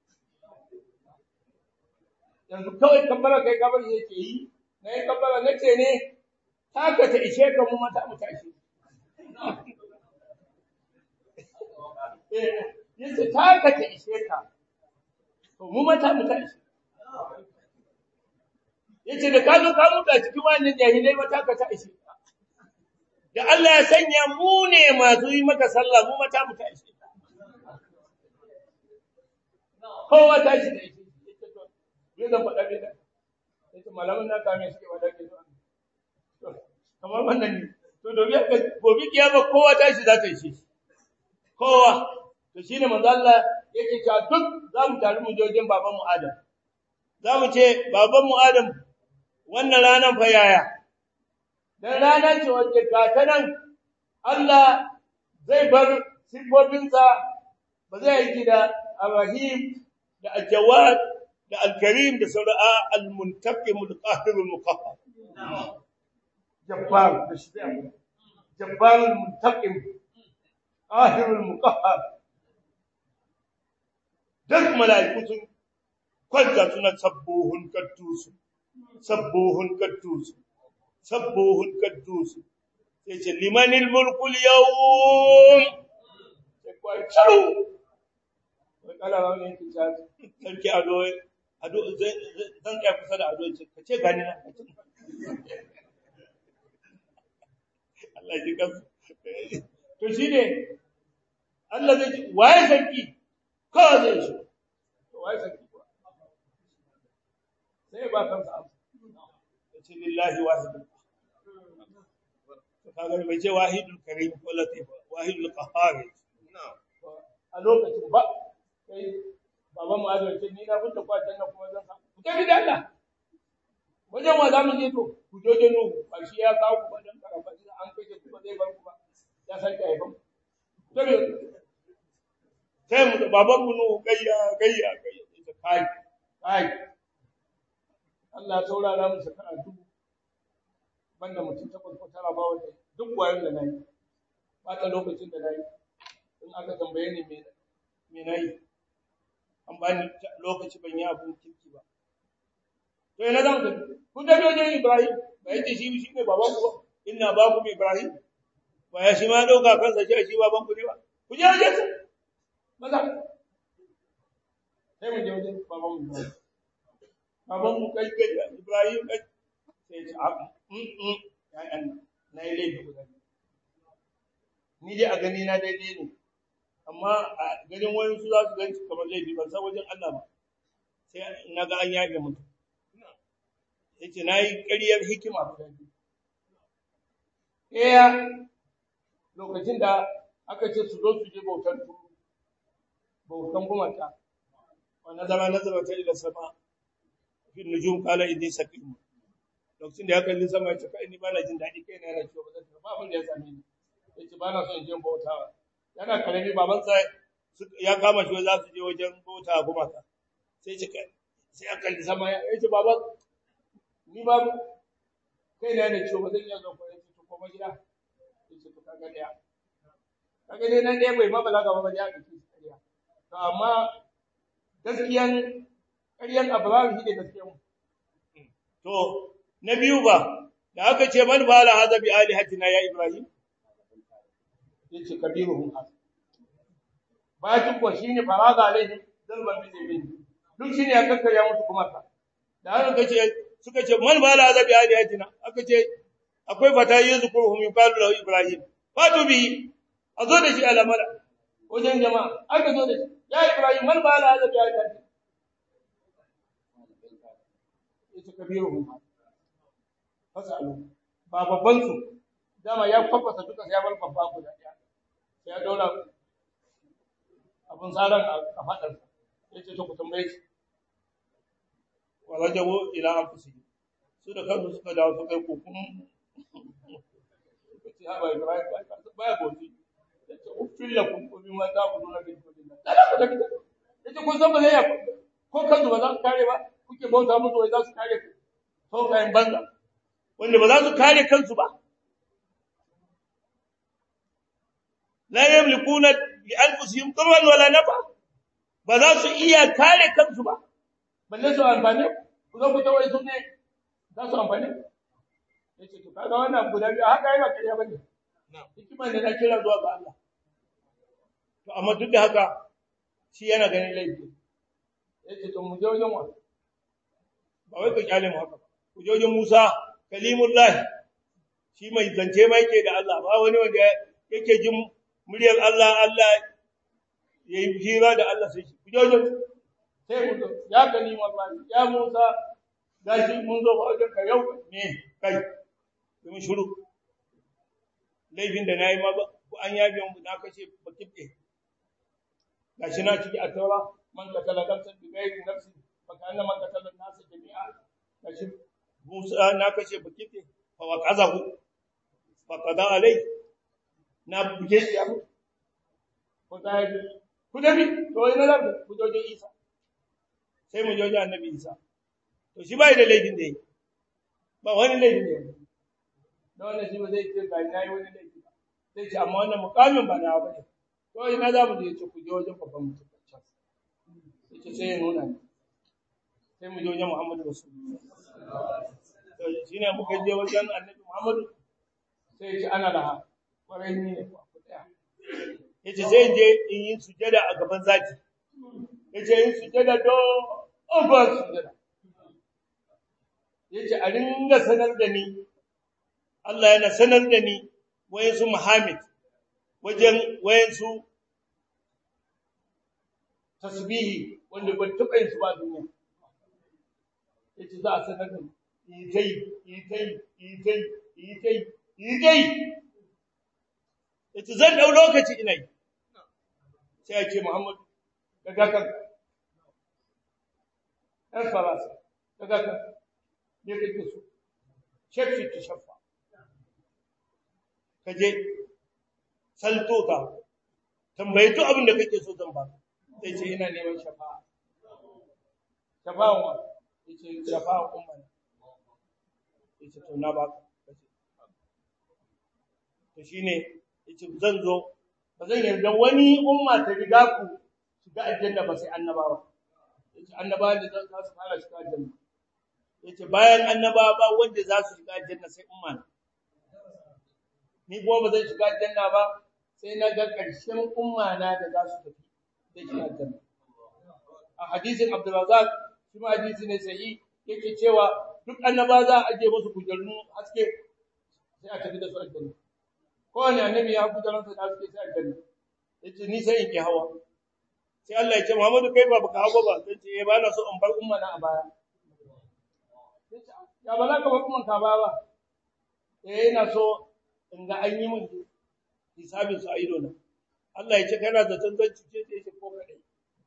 yanzu kawai kafara kai kafara yake yi na yi kabbara na ce ne taka ta ishe ka mu mata mu tashi yace taka ta ishe ka to mu mata mu tashi yace da ka zo ka mutu a cikin wannan jahilai mata ka ta ishe da Allah ya sanya mu ne masu yi maka sallah mu mata mu tashi kowa tashi da ishe yace to zan faɗa ne yace malamin na kame suke wada ke zuwa kamar wannan ne to dobi aka gobe kiyama kowa tashi za ta yi shi kowa to shine manzo Allah yake cewa duk za mu taru mu jojin baban mu Adam za mu ce baban mu Adam wannan ranan fa yaya dan rana ce wacce ga ta nan Allah zai bar sifofinsa ba zai yi da Ar-Rahim da Al-Jawad da Al-Karim da sauran Al-Muntaqim Al-Qahir Al-Muqahhar Jabbar da shi Jabbar Al-Muntaqim Qahir Al-Muqahhar duk mala'iku sun kwanta suna sabbuhun kaddusu sabbuhun kaddusu sabbuhun kaddusu sai ce limanil mulkul yawm kuwa shiru wai kala rauni yake ta sarki ado ado zan tsaya kusa da ado ce ka ce gani na Allah ji kansu to shine Allah zai ce waye sarki ka zai shi to waye sarki kuwa sai ba kansa amsa ya ce lillahi wahidul to kaga bai ce wahidul karim ko latif wahidul qahhar a lokacin ba sai baban mu azar ce ni na fita kwatan na kuma zan samu ku tafi da Allah wajen wa za mu je to ku joje nuhu ba shi ya kawo ku ba dan karafa an kashe ku ba zai bar ku ba ya sake haifan tabi sai mu baban mu nuhu gayya gayya gayya ita kai kai Allah saurara mu shekara dubu banda mutum takwas ko tara ba wanda duk wayan da nayi ba ta lokacin da nayi in aka tambaye ni me me nayi an ba ni lokaci ban yi abun kirki ba to ina zan ka kun da doje Ibrahim ba yace shi shi ne baban ku ba inna babu Ibrahim ba ya shi ma dauka kansa ce shi baban ku ne ba ku je wajen sa maza sai mu je wajen baban mu baban mu kai kai Ibrahim kai sai ce a mm mm ya an na yi laifi guda ni dai a gani na daidai ne amma a ganin wani su za su ganci kamar laifi ban san wajen Allah ba sai na ga an yafe mutum yace na yi ƙaryar hikima guda biyu ɗaya lokacin da aka ce su zo su je bautar turu bautan gumata wa nazara nazara ta ila sama fi nujum qala inni saqim lokacin da ya kalli sama ya ce kai ni ba na jin daɗi kai na yana ciwo ba zan ba abin da ya same ni yace ba na son in je bautawa yana karami babansa ya kama shi za su je wajen bauta gumata sai ce sai ya kalli sama ya ce baba ni ba kai na da ciwo ba zan iya zo ko yace to koma gida yace to kaga daya kaga dai nan dai bai mabalaga ba ba ya dace kariya to amma gaskiyan ƙaryan Abraham shi ne gaskiyan to na biyu ba da aka ce man bala hada bi alihatina ya Ibrahim yace kabiruhum hada bayan kuwa shine faraga alaihi zalman bi zabi duk shine ya kakkarya musu kuma ka da haka kace suka ce man bala hada bi alihatina aka ce akwai fata yazkuruhum yuqalu lahu Ibrahim fatu bi azo da shi alamara wajen jama'a aka zo da shi ya Ibrahim man bala hada bi alihatina yace kabiruhum fasalu ba babban su dama ya fafasa duka sai ya bar babba guda daya sai ya daura abun tsaran a fadar yace to ku tambaye shi walajabu ila anfusihim su da kansu suka dawo su kai kokun kace ha ba Ibrahim ba ya gozi yace ufil lakum ko bima ta'buduna min dunillah kada ku da yace kun san ba zai ko kansu ba za su kare ba kuke bauta musu wai za su kare ku to kayan banza wanda ba za su kare kansu ba la yamlikuna li anfusihim darran wala nafa ba za su iya kare kansu ba balle su amfane ku zo ku tawai su ne za su amfane yace to kaga wannan guda biyu haka yana kariya bane hikima ne na kira zuwa ga Allah to amma duk da haka shi yana ganin laifi yace to mu je wajen wa ba wai ka kyale mu haka ku je wajen Musa kalimullah shi mai zance mai ke da Allah ba wani wanda yake jin muryar Allah Allah yayi hira da Allah sai ku je wajen sai mu ya kalimullah ya Musa gashi mun zo wajen ka yau ne kai mun shiru laifin da nayi ma ku an yabe mu na kace ba kibbe gashi na ciki a taura man katala nafsan bi ghairi nafsin fa kana man katala nasa jami'a gashi Musa na kashe bakite fa waqazahu fa qada alai na buge shi abu ko dai ku dabi to ina da ku joje Isa sai mu joje annabi Isa to shi bai da laifin da yake ba wani laifin da yake da wannan shi ba zai ce ga nayi wani laifi ba sai ce amma wannan mukamin ba na ba ne to ina za mu je ce ku je wajen babban mutum can sai sai ya nuna ni sai mu je wajen Muhammadu Rasulullah shi ne muka je wajen annabi Muhammadu sai ce ana laha kwarai ni ne ku tsaya yace sai in je in yi sujada a gaban zaki yace yin sujada do over sujada yace a ringa sanar da ni Allah yana sanar da ni wayansu Muhammad wajen wayansu tasbihi wanda ban taɓa yin su ba duniya yace za a sanar da ni yi tai yi tai yi tai yi tai yi tai yace zan dau lokaci ina yi sai ya ce Muhammad daga kan ɗan farasa daga kan ne kake so shafi ta shafa ka je salto ka tambayi duk abin da kake so zan ba sai ce ina neman shafa'a shafa'an wa yace shafa'an umma yace to na baka to shine yace zan zo ba zan yarda wani umma ta riga ku shiga aljanna ba sai annabawa yace annabawa da za su fara shiga aljanna yace bayan annabawa ba wanda za su shiga aljanna sai umma ni kuma ba zan shiga aljanna ba sai na ga ƙarshen umma na da za su tafi da shi aljanna a hadisin Abdurrazzaq shi ma hadisi ne sahihi yake cewa duk annaba za a aje musu kujerun haske sai a tafi da su aljanna kowane annabi ya kujeran sa da haske sai aljanna yace ni sai in ki hawa sai Allah ya ce Muhammadu kai ba baka hawa ba sai ce eh ba na so in bar umma na a baya ya ba za ka bar umman ka ba ba eh ina so in ga an yi min hisabin su a ido na Allah ya ce kana da tantan cike da yake ko kadai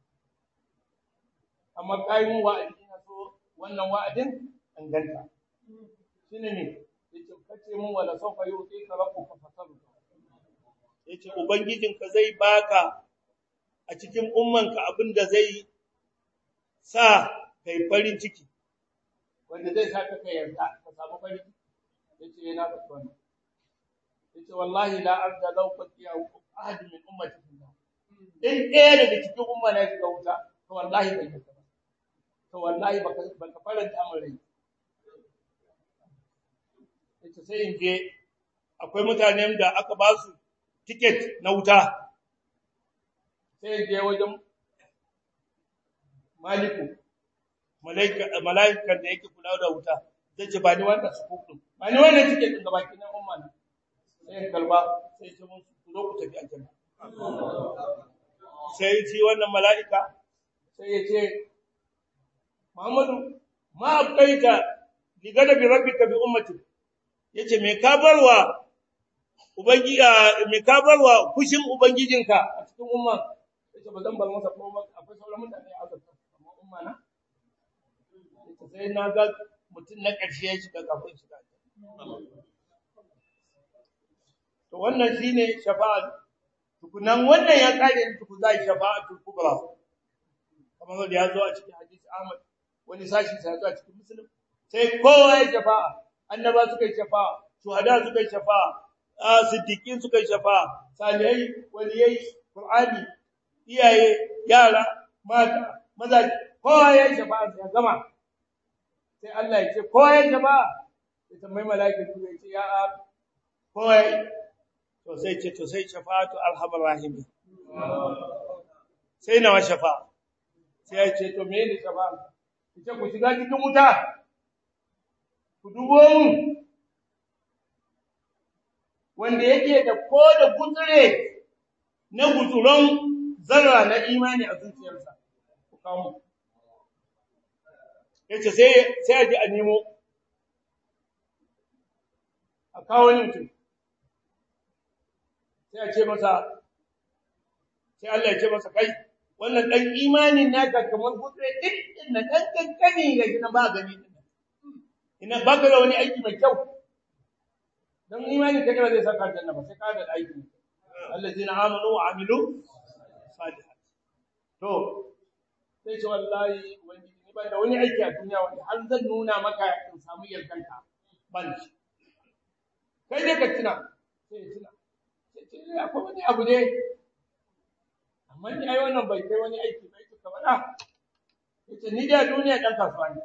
amma kai mun wa'adi ina so wannan wa'adin an ganta shine ne yace kace mun wala sawfa yuti ka rabbuka fasalu yace ubangijinka zai baka a cikin ummanka abinda zai sa kai farin ciki wanda zai saka kai yarda ka samu farin ciki yace yana da wannan yace wallahi la arda law qatiya ahad min ummati in ɗaya daga cikin umma na shiga wuta to wallahi bai yi ba to wallahi baka baka faranta min rai yace sai in je akwai mutanen da aka ba su ticket na wuta sai in je wajen maliku malaika malaikan da yake kula da wuta zai ce ba ni wannan su kuɗin ba ni wannan ticket din gabaki na umma na sai kalba sai ce mun zo ku tafi aljanna sai ci wannan mala'ika sai ya ce Muhammadu ma abqaita li gadabi rabbika bi ummati yace me ka barwa ubangi me ka barwa kushin ubangijinka a cikin umma yace ba zan bar masa ko ba akwai sauran mutane a azabta amma umma na yace sai na ga mutun na ƙarshe ya shiga kafin shiga to wannan shine shafa'a tukunan wannan ya kare tuku zai shafa'atul kubra kamar da ya zo a cikin hadisi Ahmad wani sashi sai zo a cikin Muslim sai kowa ya shafa'a annaba suka yi shafa'a shuhada suka yi shafa'a siddiqin suka yi shafa'a salihai waliyai qur'ani iyaye yara mata maza kowa ya yi shafa'a sai gama sai Allah ya ce kowa ya shafa'a sai tambayi mala'ikatu ya ce ya kowa to sai ce to sai shafa'atu arhamar rahim sai nawa shafa'a sai ya ce to me ne shafa'a ita ku shiga cikin wuta ku dubo mu wanda yake da ko da gutsure na gutsuron zarra na imani a zuciyarsa ku kawo yace sai sai a ji a nemo a kawo ni mutum sai a ce masa sai Allah ya ce masa kai wannan dan imanin naka kamar gutsure din din na dan kankani ga gina ba gani ina baka da wani aiki mai kyau dan imani ka da zai saka aljanna ba sai ka da aiki allazina amanu wa amilu salihat to sai ce wallahi wani ni ban da wani aiki a duniya wanda har zan nuna maka in samu yardanka ban shi kai dai ka tuna sai tuna sai ce akwai wani abu ne amma ni ai wannan bai kai wani aiki bai ka faɗa yace ni da duniya dan kasuwa ne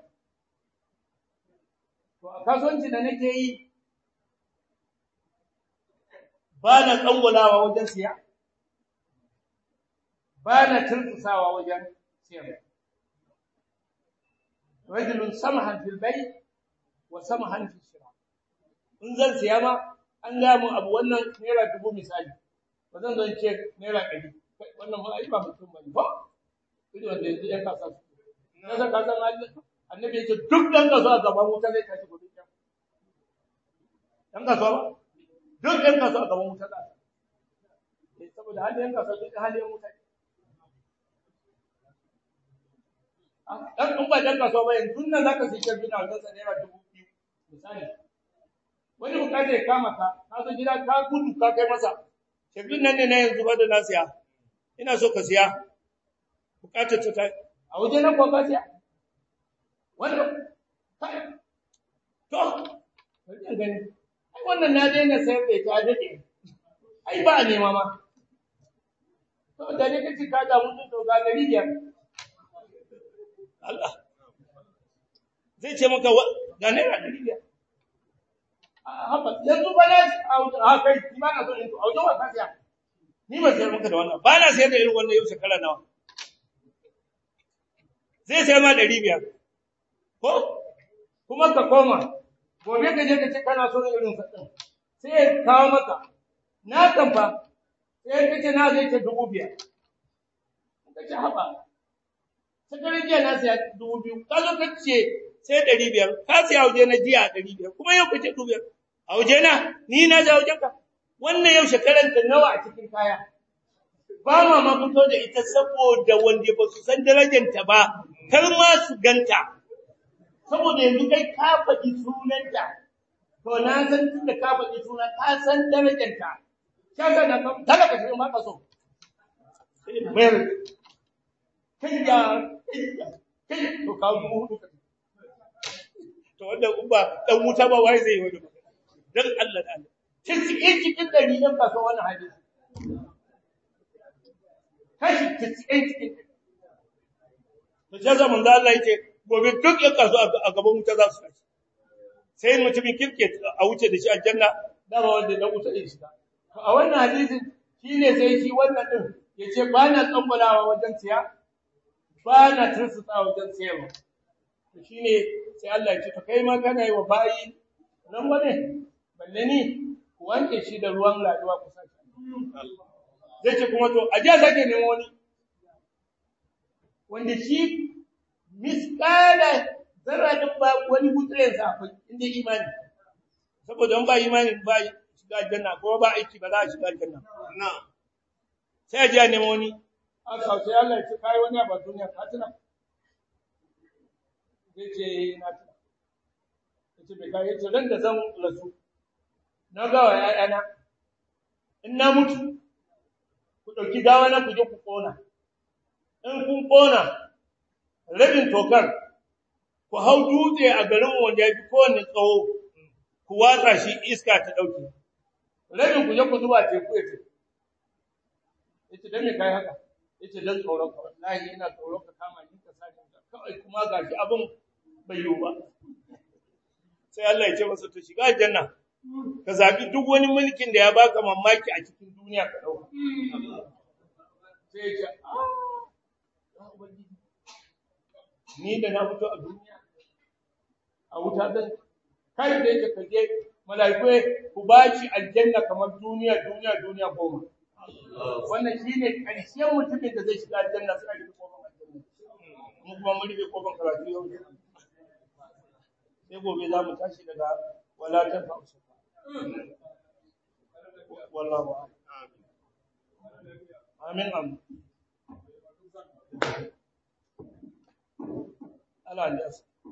to a kasuwanci da nake yi ba na tsangulawa wajen siya ba na turkusawa wajen siyarwa rajulun samahan fil bay wa samahan fil shira in zan siya ma an ga mu abu wannan naira dubu misali ba zan zan ce naira ɗari wannan ma ai ba mutum bane ba ido wanda yanzu ya kasa su na san ka san annabi yace duk dan kasuwa gaban wuta zai tashi gobe kiyama dan kasuwa ba duk dan kasuwa gaban wuta za saboda halin kasuwa duk halin wuta dan in ba dan kasuwa ba yanzu nan zaka sai kirbi na wajen naira dubu biyu misali wani bukata ya kama ka ka zo gida ka gudu ka kai masa kirbin nan ne na yanzu ba da na siya ina so ka siya bukatar ta a waje na kuwa ka siya wanda to bari gani ai wannan na daina sayar da ita dade ai ba a nema ma to da ne kace ka da mutum to ga gari biyar Allah zai ce maka ga naira ɗari biyar haba yanzu ba na a kai ni ba na so in to a wajen wasa siya ni ba sayar maka da wannan ba na sayar da irin wannan yau shekara nawa zai sayar ma ɗari biyar ko kuma ka koma gobe ka je ka ce kana so irin sa ɗin sai ya kawo maka na kan fa sai ka ce na zai ce dubu biyar ka ce haba sakarin jiya na siya dubu biyu ka zo ka ce sai ɗari biyar ka siya waje na jiya ɗari biyar kuma yau ka ce dubu biyar a waje na ni na ja wajen ka wannan yau shekaran ta nawa a cikin kaya ba ma ma fito da ita saboda wanda ba su san darajanta ba kar ma su ganta saboda yanzu kai ka faɗi sunanta to na san tunda ka faɗi suna ka san darajanta shaka na kan talaka shi ma ka so bayar kai ya kai to ka dubu hudu to wanda in ba dan wuta ba wai zai yi wani dan Allah da Allah tis'in cikin dari ɗan kasuwa wannan hadisi kashi tis'in cikin to sai zaman da Allah yake gobe duk ɗan kasuwa a gaban wuta za su tashi sai mutumin kirke a wuce da shi aljanna dama wanda dan wuta zai shiga to a wannan hadisin shine sai shi wannan din yace ba na tsambalawa wajen siya ba na tursuta wajen siyarwa to shine sai Allah ya ce to kai ma kana yi wa bayi nan wane balle ni ku wanke shi da ruwan laduwa ku sake zai ce kuma to a jiya sake nemo wani wanda shi miskala zarratin ba wani gutsuren sa akwai inda imani saboda ba imani ba shiga aljanna ko ba aiki ba za a shiga aljanna sai a jiya nemo wani aka sai Allah ya ce kai wani abu duniya ka tuna zai ce na tuna yace bai kai yace ran da zan rasu na ga wa ƴaƴana in na mutu ku dauki gawa na ku je ku kona in kun kona rabin tokar ku hau dutse a garin wanda ya fi kowanne tsawo ku watsa shi iska ta dauke rabin ku je ku zuba teku ya ce yace dan me kai haka yace dan tsoron ka wallahi ina tsoron ka kama ni ka sani kawai kuma gashi abin bai yiwu ba sai Allah ya ce masa to shiga aljanna ka zabi duk wani mulkin da ya baka mamaki a cikin duniya ka dauka sai ya ce ah ni da na fito a duniya a wuta zan kai da yake kaje malaiku ku bashi aljanna kamar duniya duniya duniya goma wannan shine karshen mutumin da zai shiga aljanna sai a rufe kofar aljanna mu kuma mun rufe kofar karatu yau sai gobe za mu tashi daga walatar hausa wallahu amin amin Allah ya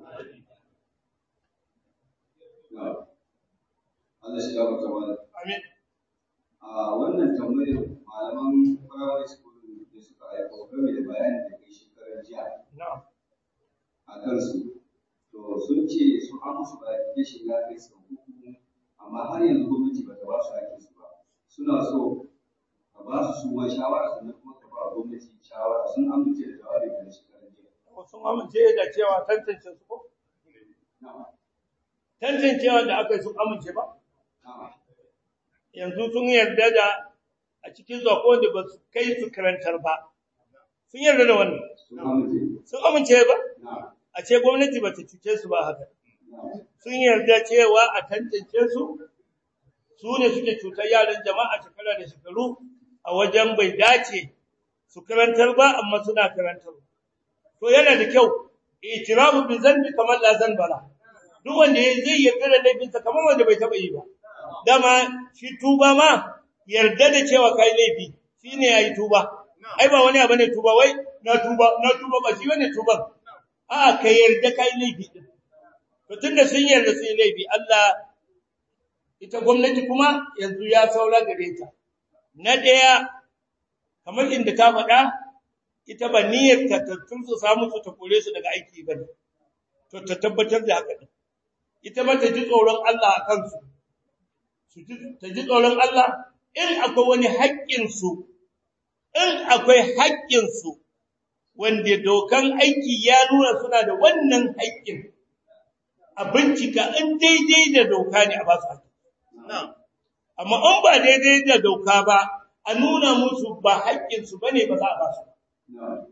Allah shi gaba ta wani. amin A wannan tambayar malaman primary school da suka aiko game da bayanin da kai shekarar jiya na'am a kansu. To sun ce su an musu verification ya kai sau uku amma har yanzu gwamnati ba ta ba su hakkin su ba. Suna so ka ba su su ma shawara sannan kuma ka ba gwamnati shawara sun amince da jawabin da shekarar jiya. sun amince da cewa tantance su ko Na'am. tantancewa da aka yi sun amince ba Na'am. yanzu sun yarda da a cikin zako da ba su kai su karantar ba sun yarda da wannan sun amince sun amince ba na a ce gwamnati ba ta cuce su ba haka na sun yarda cewa a tantance su su ne suke cutar yaran jama'a shekara da shekaru a wajen bai dace su karantar ba amma suna karantar to yana da kyau itirafu bi zanbi kamar la zanbala duk wanda ya zai yarda da laifinsa kamar wanda bai taba yi ba dama shi tuba ma yarda da cewa kai laifi shine yayi tuba ai ba wani abu ne tuba wai na tuba na tuba ba shi bane tuban a ka yarda kai laifi din to tunda sun yarda sun yi laifi Allah ita gwamnati kuma yanzu ya saura gare ta na daya kamar inda ta faɗa ita ba niyyar ta tunsu samu su ta kore su daga aiki ba ne to ta tabbatar da haka din ita ma ta ji tsoron Allah a kansu su ji ta ji tsoron Allah in akwai wani haƙƙin su in akwai haƙƙin su wanda dokan aiki ya nuna suna da wannan haƙƙin a bincika in daidai da doka ne a ba su haƙƙi amma in ba daidai da doka ba a nuna musu ba haƙƙinsu ba ne ba za a ba su na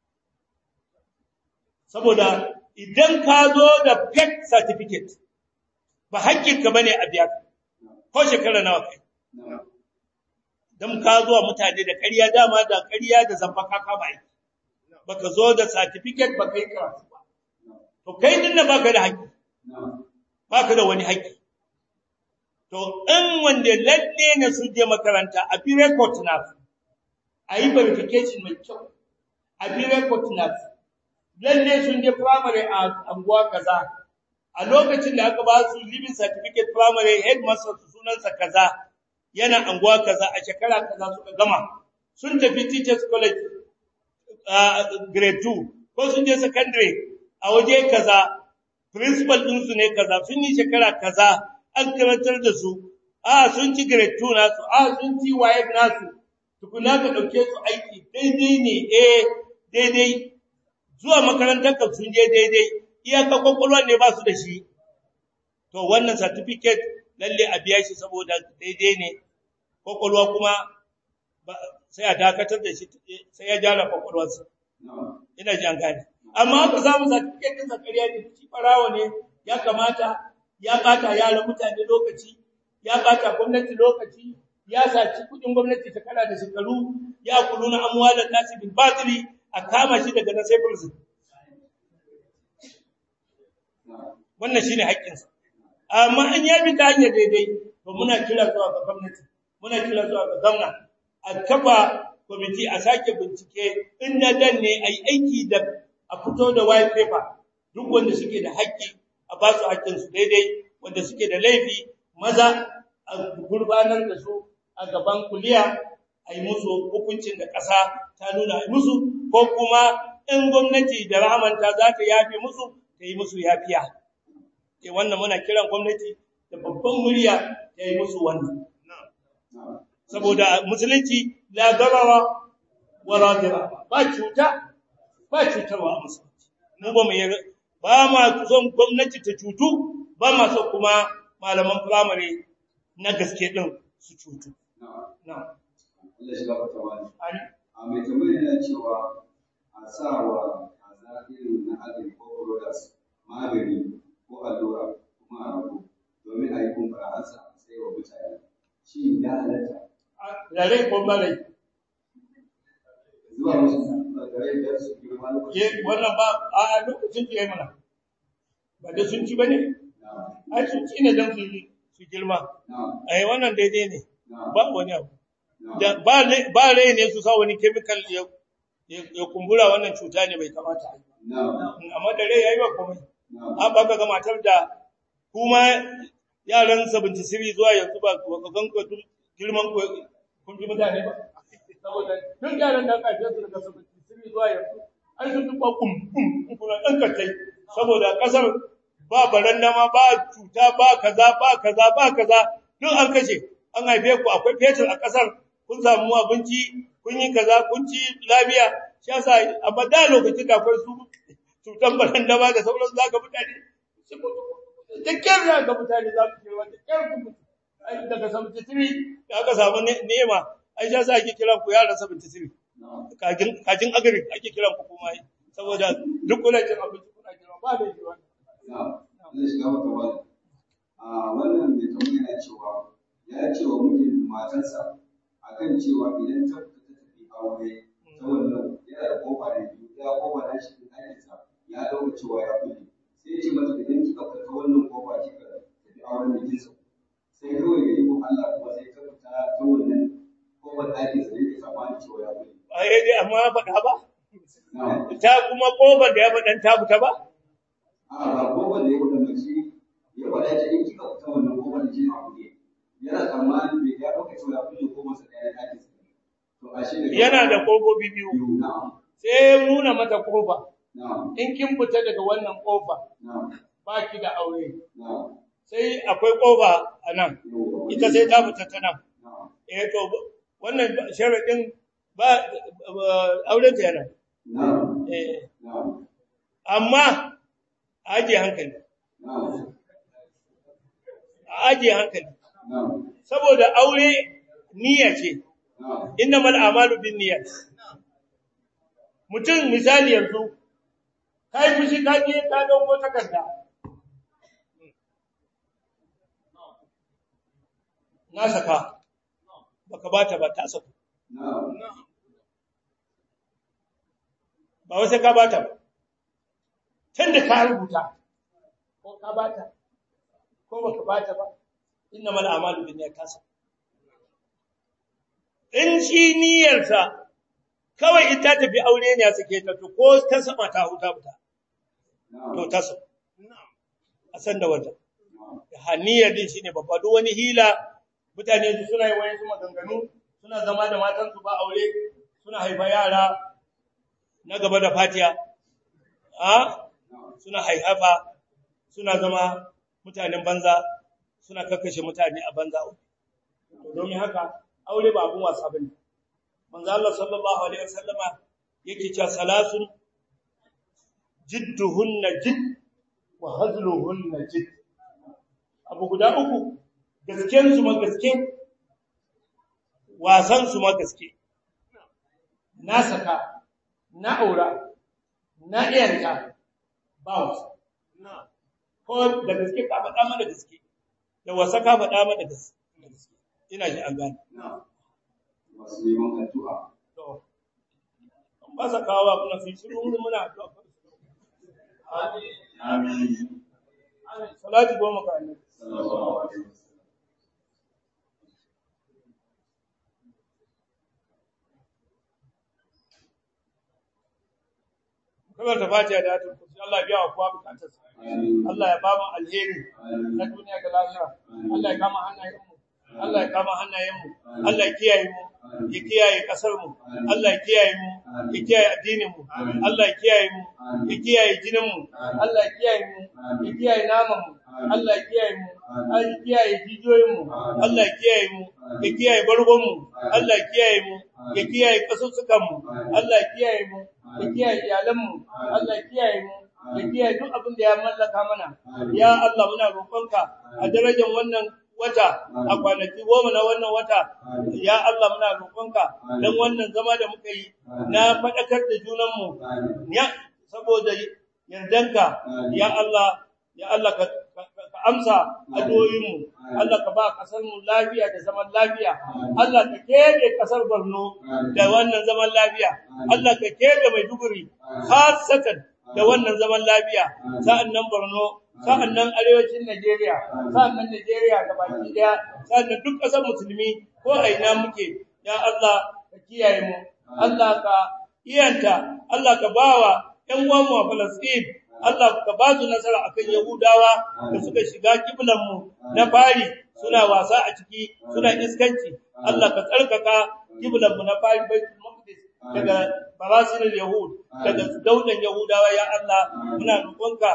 saboda idan ka zo da fake certificate ba haƙƙinka ba ne a biya ka ko shekara nawa kai na don ka zuwa mutane da ƙarya dama da ƙarya da zamba ka kama aiki baka zo da certificate baka yi karatu ba to kai din nan baka da haƙƙi na baka da wani haƙƙi to in wanda lalle ne su je makaranta a bi record na su a yi verification mai kyau a bi record na su lalle sun je primary a anguwa kaza a lokacin da aka ba su living certificate primary headmaster su sunansa kaza yana anguwa kaza a shekara kaza suka gama sun tafi teachers college uh, grade 2 ko sun je secondary a waje kaza principal ɗinsu ne kaza sun yi shekara kaza an karantar da su a sun ci grade 2 nasu a sun ci waye nasu tukuna ka ɗauke su aiki daidai ne eh daidai zuwa makarantar ka sun je daidai iyaka kwakwalwa ne ba su da shi to wannan certificate lalle a biya shi saboda daidai ne kwakwalwa kuma ba- sai a dakatar da shi sai ya jara kwakwalwarsa na ina ji an gane amma haka samu certificate din zakariya ne shi farawo ne ya kamata ya bata yaran mutane lokaci ya bata gwamnati lokaci ya saci kudin gwamnati ta kala da shekaru ya kuluna amwalan nasi bil batili a kama shi daga nan sai prison na wannan shine haƙƙinsa amma an ya bi ta hanyar daidai to muna kira zuwa ga gwamnati muna kira zuwa ga gwamna a kafa kwamiti a sake bincike in na dan ne a yi aiki da a fito da white paper duk wanda suke da haƙƙi a ba su haƙƙinsu daidai wanda suke da laifi maza a gurbanar da su a gaban kuliya a yi musu hukuncin da ƙasa ta nuna a yi musu ko kuma in gwamnati da rahamanta za ta yafe musu ta yi musu yafiya eh wannan muna kiran gwamnati da babban murya ta yi musu wannan na saboda musulunci la darara wala dirara ba cuta ba cutarwa a musulunci mu ba mu yi ba ma son gwamnati ta cutu ba ma son kuma malaman firamare na gaske din su cutu na na Allah shi gafarta wani an a mai tambayar yana cewa a sa wa kaza irin na agri ko products magani ko allura kuma a rago domin a yi kumbura an sa a sai wa mutane shi ya halatta rare ko mare zuwa musu da rai da su girma lokacin ye wannan ba a lokacin da yayi mana ba da sun ci bane na ai sun ci ne dan su su girma na ai wannan daidai ne na ba wani abu na da ba rai- ba rai ne su sa wani chemical ya ya ya kumbura wannan cuta ne bai kamata a yi ba. na amma da rai yayi ba komai na an ba ka ga matar da kuma yaran 73 zuwa yanzu ba ba ka gan ku duk girman ku kun ji mutane ba saboda duk yaran da aka haife su daga 73 zuwa yanzu an sun tuba kum kum kuma dan katai saboda kasar ba baranda ma ba cuta ba kaza ba kaza ba kaza duk an kashe an haife ku akwai fetur a kasar kun samu abinci kun yi kaza kun ci lafiya shi yasa amma da lokacin da akwai su cutan baranda ba da sauran zaka mutane su mutu. da kyar za ka mutane za su kewa da kyar ku mutu Ai, daga 73 da aka samu ne- nema ai shi yasa ake kiran ku yaran 73 kajin kajin agari ake kiran ku kuma saboda duk kuna cin abinci kuna jira ba da shi wannan Allah shiga maka wani. A wannan mai tambaya yana cewa ya ce wa mijin matarsa akan cewa idan ta fita ta tafi aure ta wannan yana da kofa da biyu ya kofa na shi ɗakinsa ya ɗauka cewa ya kulle sai ya ce mata idan kika fita ta wannan kofa kika tafi auren da kinsa sai kawai ya yi ko Allah kuma sai ta fita ta wannan kofar ɗakinsa ne ke tsammani cewa ya kulle. ai dai amma ya faɗa ba Na'am. ta kuma kofar da ya faɗan ta fita ba A'a ba kofar da ya fita ba shi ya faɗa ya ce in kika fita wannan kofar da shi a kulle yana tsammanin bai ya ɗauka cewa ya kulle kofarsa ɗaya na ɗakinsa ne. To ashe da yana da kofofi biyu biyu na'am sai ya nuna mata kofa na'am in kin fita daga wannan kofa na'am ba ki da aure na'am sai akwai kofa a nan yawwa. ita sai ta fita ta nan na'am eh to wannan sharaɗin ba auren ta yana na'am eh na'am amma a ajiye hankali na'am a ajiye hankali na'am saboda aure niyya ce na'am innamal a'malu binniyat mutum misali yanzu kai fushi ka je ka dauko takarda na saka baka bata ba ta saka na'am ba wasu ka bata ba tunda ka rubuta ko ka bata ko baka bata ba innamal a'malu binniyat ta saka in shi niyyarsa kawai in ta tafi aure ne ya sake ta to ko ta sama ta huta fita to ta so a san da wata haniyar din shine babba duk wani hila mutane su suna yi wayan su maganganu suna zama da matan su ba aure suna haifa yara na gaba da fatiya a suna haihafa suna zama mutanen banza suna kakkashe mutane a banza to domin haka aure ba abun wasa bane manzo Allah sallallahu alaihi wasallama yake cewa salasun jidduhunna jidd wa hazluhunna jidd abu guda uku gasken su ma gaske wasan su ma gaske na saka na aura na iyanta ba wasa ko da gaske ka faɗa mana gaske da wasa ka faɗa mana gaske ina ji an gane na'am masu neman addu'a to an ba sa kawo kuna fi shiru muna addu'a amin salati goma ka annabi sallallahu alaihi wasallam kamar ta fatiha da ayatul kursi Allah ya biya wa kowa bukatarsa amin Allah ya ba mu alheri na amin duniya da lahira Allah ya kama hannayenmu Allah ya kama hannayenmu Allah ya kiyaye mu ya kiyaye kasar mu Allah ya kiyaye mu ya kiyaye addinin mu Allah ya kiyaye mu ya kiyaye jinin mu Allah ya kiyaye mu ya kiyaye naman mu Allah ya kiyaye mu Allah ya kiyaye jijiyoyin mu Allah ya kiyaye mu ya kiyaye bargon mu Allah ya kiyaye mu ya kiyaye kasussukan mu Allah ya kiyaye mu ya kiyaye iyalan mu Allah ya kiyaye mu ya kiyaye duk abin da ya mallaka mana ya Allah muna roƙonka a darajar wannan wata a kwanaki goma na wannan wata ya Allah muna roƙonka dan wannan zama da muka yi na faɗakar da junanmu ya saboda yardanka ya Allah ya Allah ka ka- ka amsa addu'o'inmu Allah ka ba kasar mu lafiya da zaman lafiya Allah ka kebe kasar Borno da wannan zaman lafiya Allah ka kebe Maiduguri khasatan da wannan zaman lafiya sa'annan Borno sa'annan arewacin Najeriya sa'annan Najeriya baki daya sa'annan duk kasar musulmi ko a ina muke ya Allah ka kiyaye mu Allah ka iyanta Allah ka bawa ƴan uwanmu a Palestine Allah ka ba su nasara akan Yahudawa da suka shiga kiblan mu na fari suna wasa a ciki suna iskanci Allah ka tsarkaka kiblan mu na fari Baitul Maqdis daga barasin Yahud daga daudan Yahudawa ya Allah muna roƙonka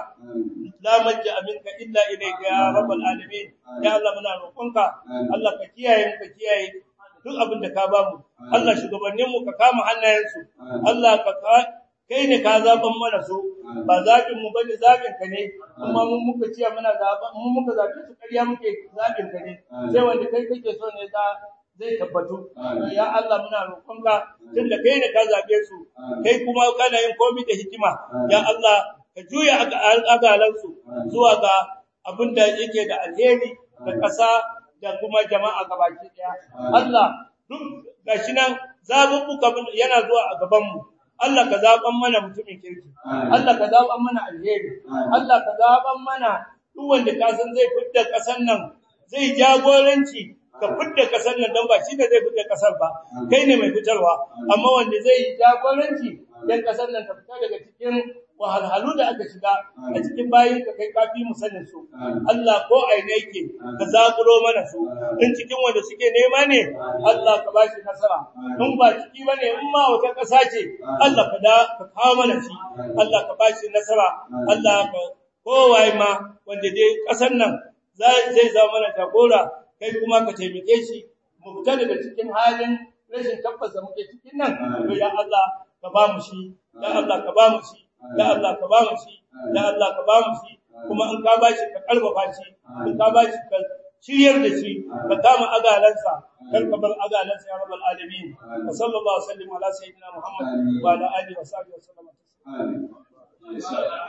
la manja minka illa ilayka ya rabbal alamin ya Allah muna roƙonka Allah ka kiyaye mu ka kiyaye duk abin da ka bamu Allah shugabannin mu ka kama hannayensu Allah ka ka- kai ne ka zaban mana su ba zabin mu bane zabin ka ne kuma mun muka ciya muna zaban mun muka zabe su ƙarya muke zabin ka ne sai wanda kai kake so ne za zai tabbatu ya Allah muna roƙonka tunda kai ne ka zabe su kai kuma kana yin komai da hikima ya Allah ka juya agalansu zuwa ga abin da yake da alheri da ƙasa da kuma jama'a gabaki daya Allah duk gashi nan zabubbuka yana zuwa a gaban mu Allah ka zaban mana mutumin kirki Allah ka zaban mana alheri Allah ka zaban mana duk wanda ka san zai fitta ƙasar nan zai jagoranci ka fitta ƙasar nan don ba shi ne zai fitta ƙasar ba kai ne mai fitarwa amma wanda zai yi jagoranci dan ƙasar nan ta fita daga cikin wahalhalu da aka shiga a cikin bayin ka kai kafi mu sanin su Allah ko aina yake ka zakuro mana su in cikin wanda suke nema ne Allah ka bashi nasara in ba ciki bane in ma wata ƙasa ce Allah ka da ka kawo mana shi Allah ka bashi nasara Allah ka kowaye ma wanda dai ƙasar nan zai zama mana jagora kai kuma ka taimake shi mu fita daga cikin halin rashin tabbas da muke cikin nan to ya Allah ka ba mu shi ya Allah ka ba mu shi ya Allah ka ba mu shi ya Allah ka ba mu shi kuma in ka bashi ka karfafa shi in ka bashi ka shiryar da shi ka kama agalansa kar ka bar agalansa ya rabbal alamin sallallahu alaihi wa sallam ala sayyidina muhammad wa ala alihi wa sahbihi wa sallam Amin.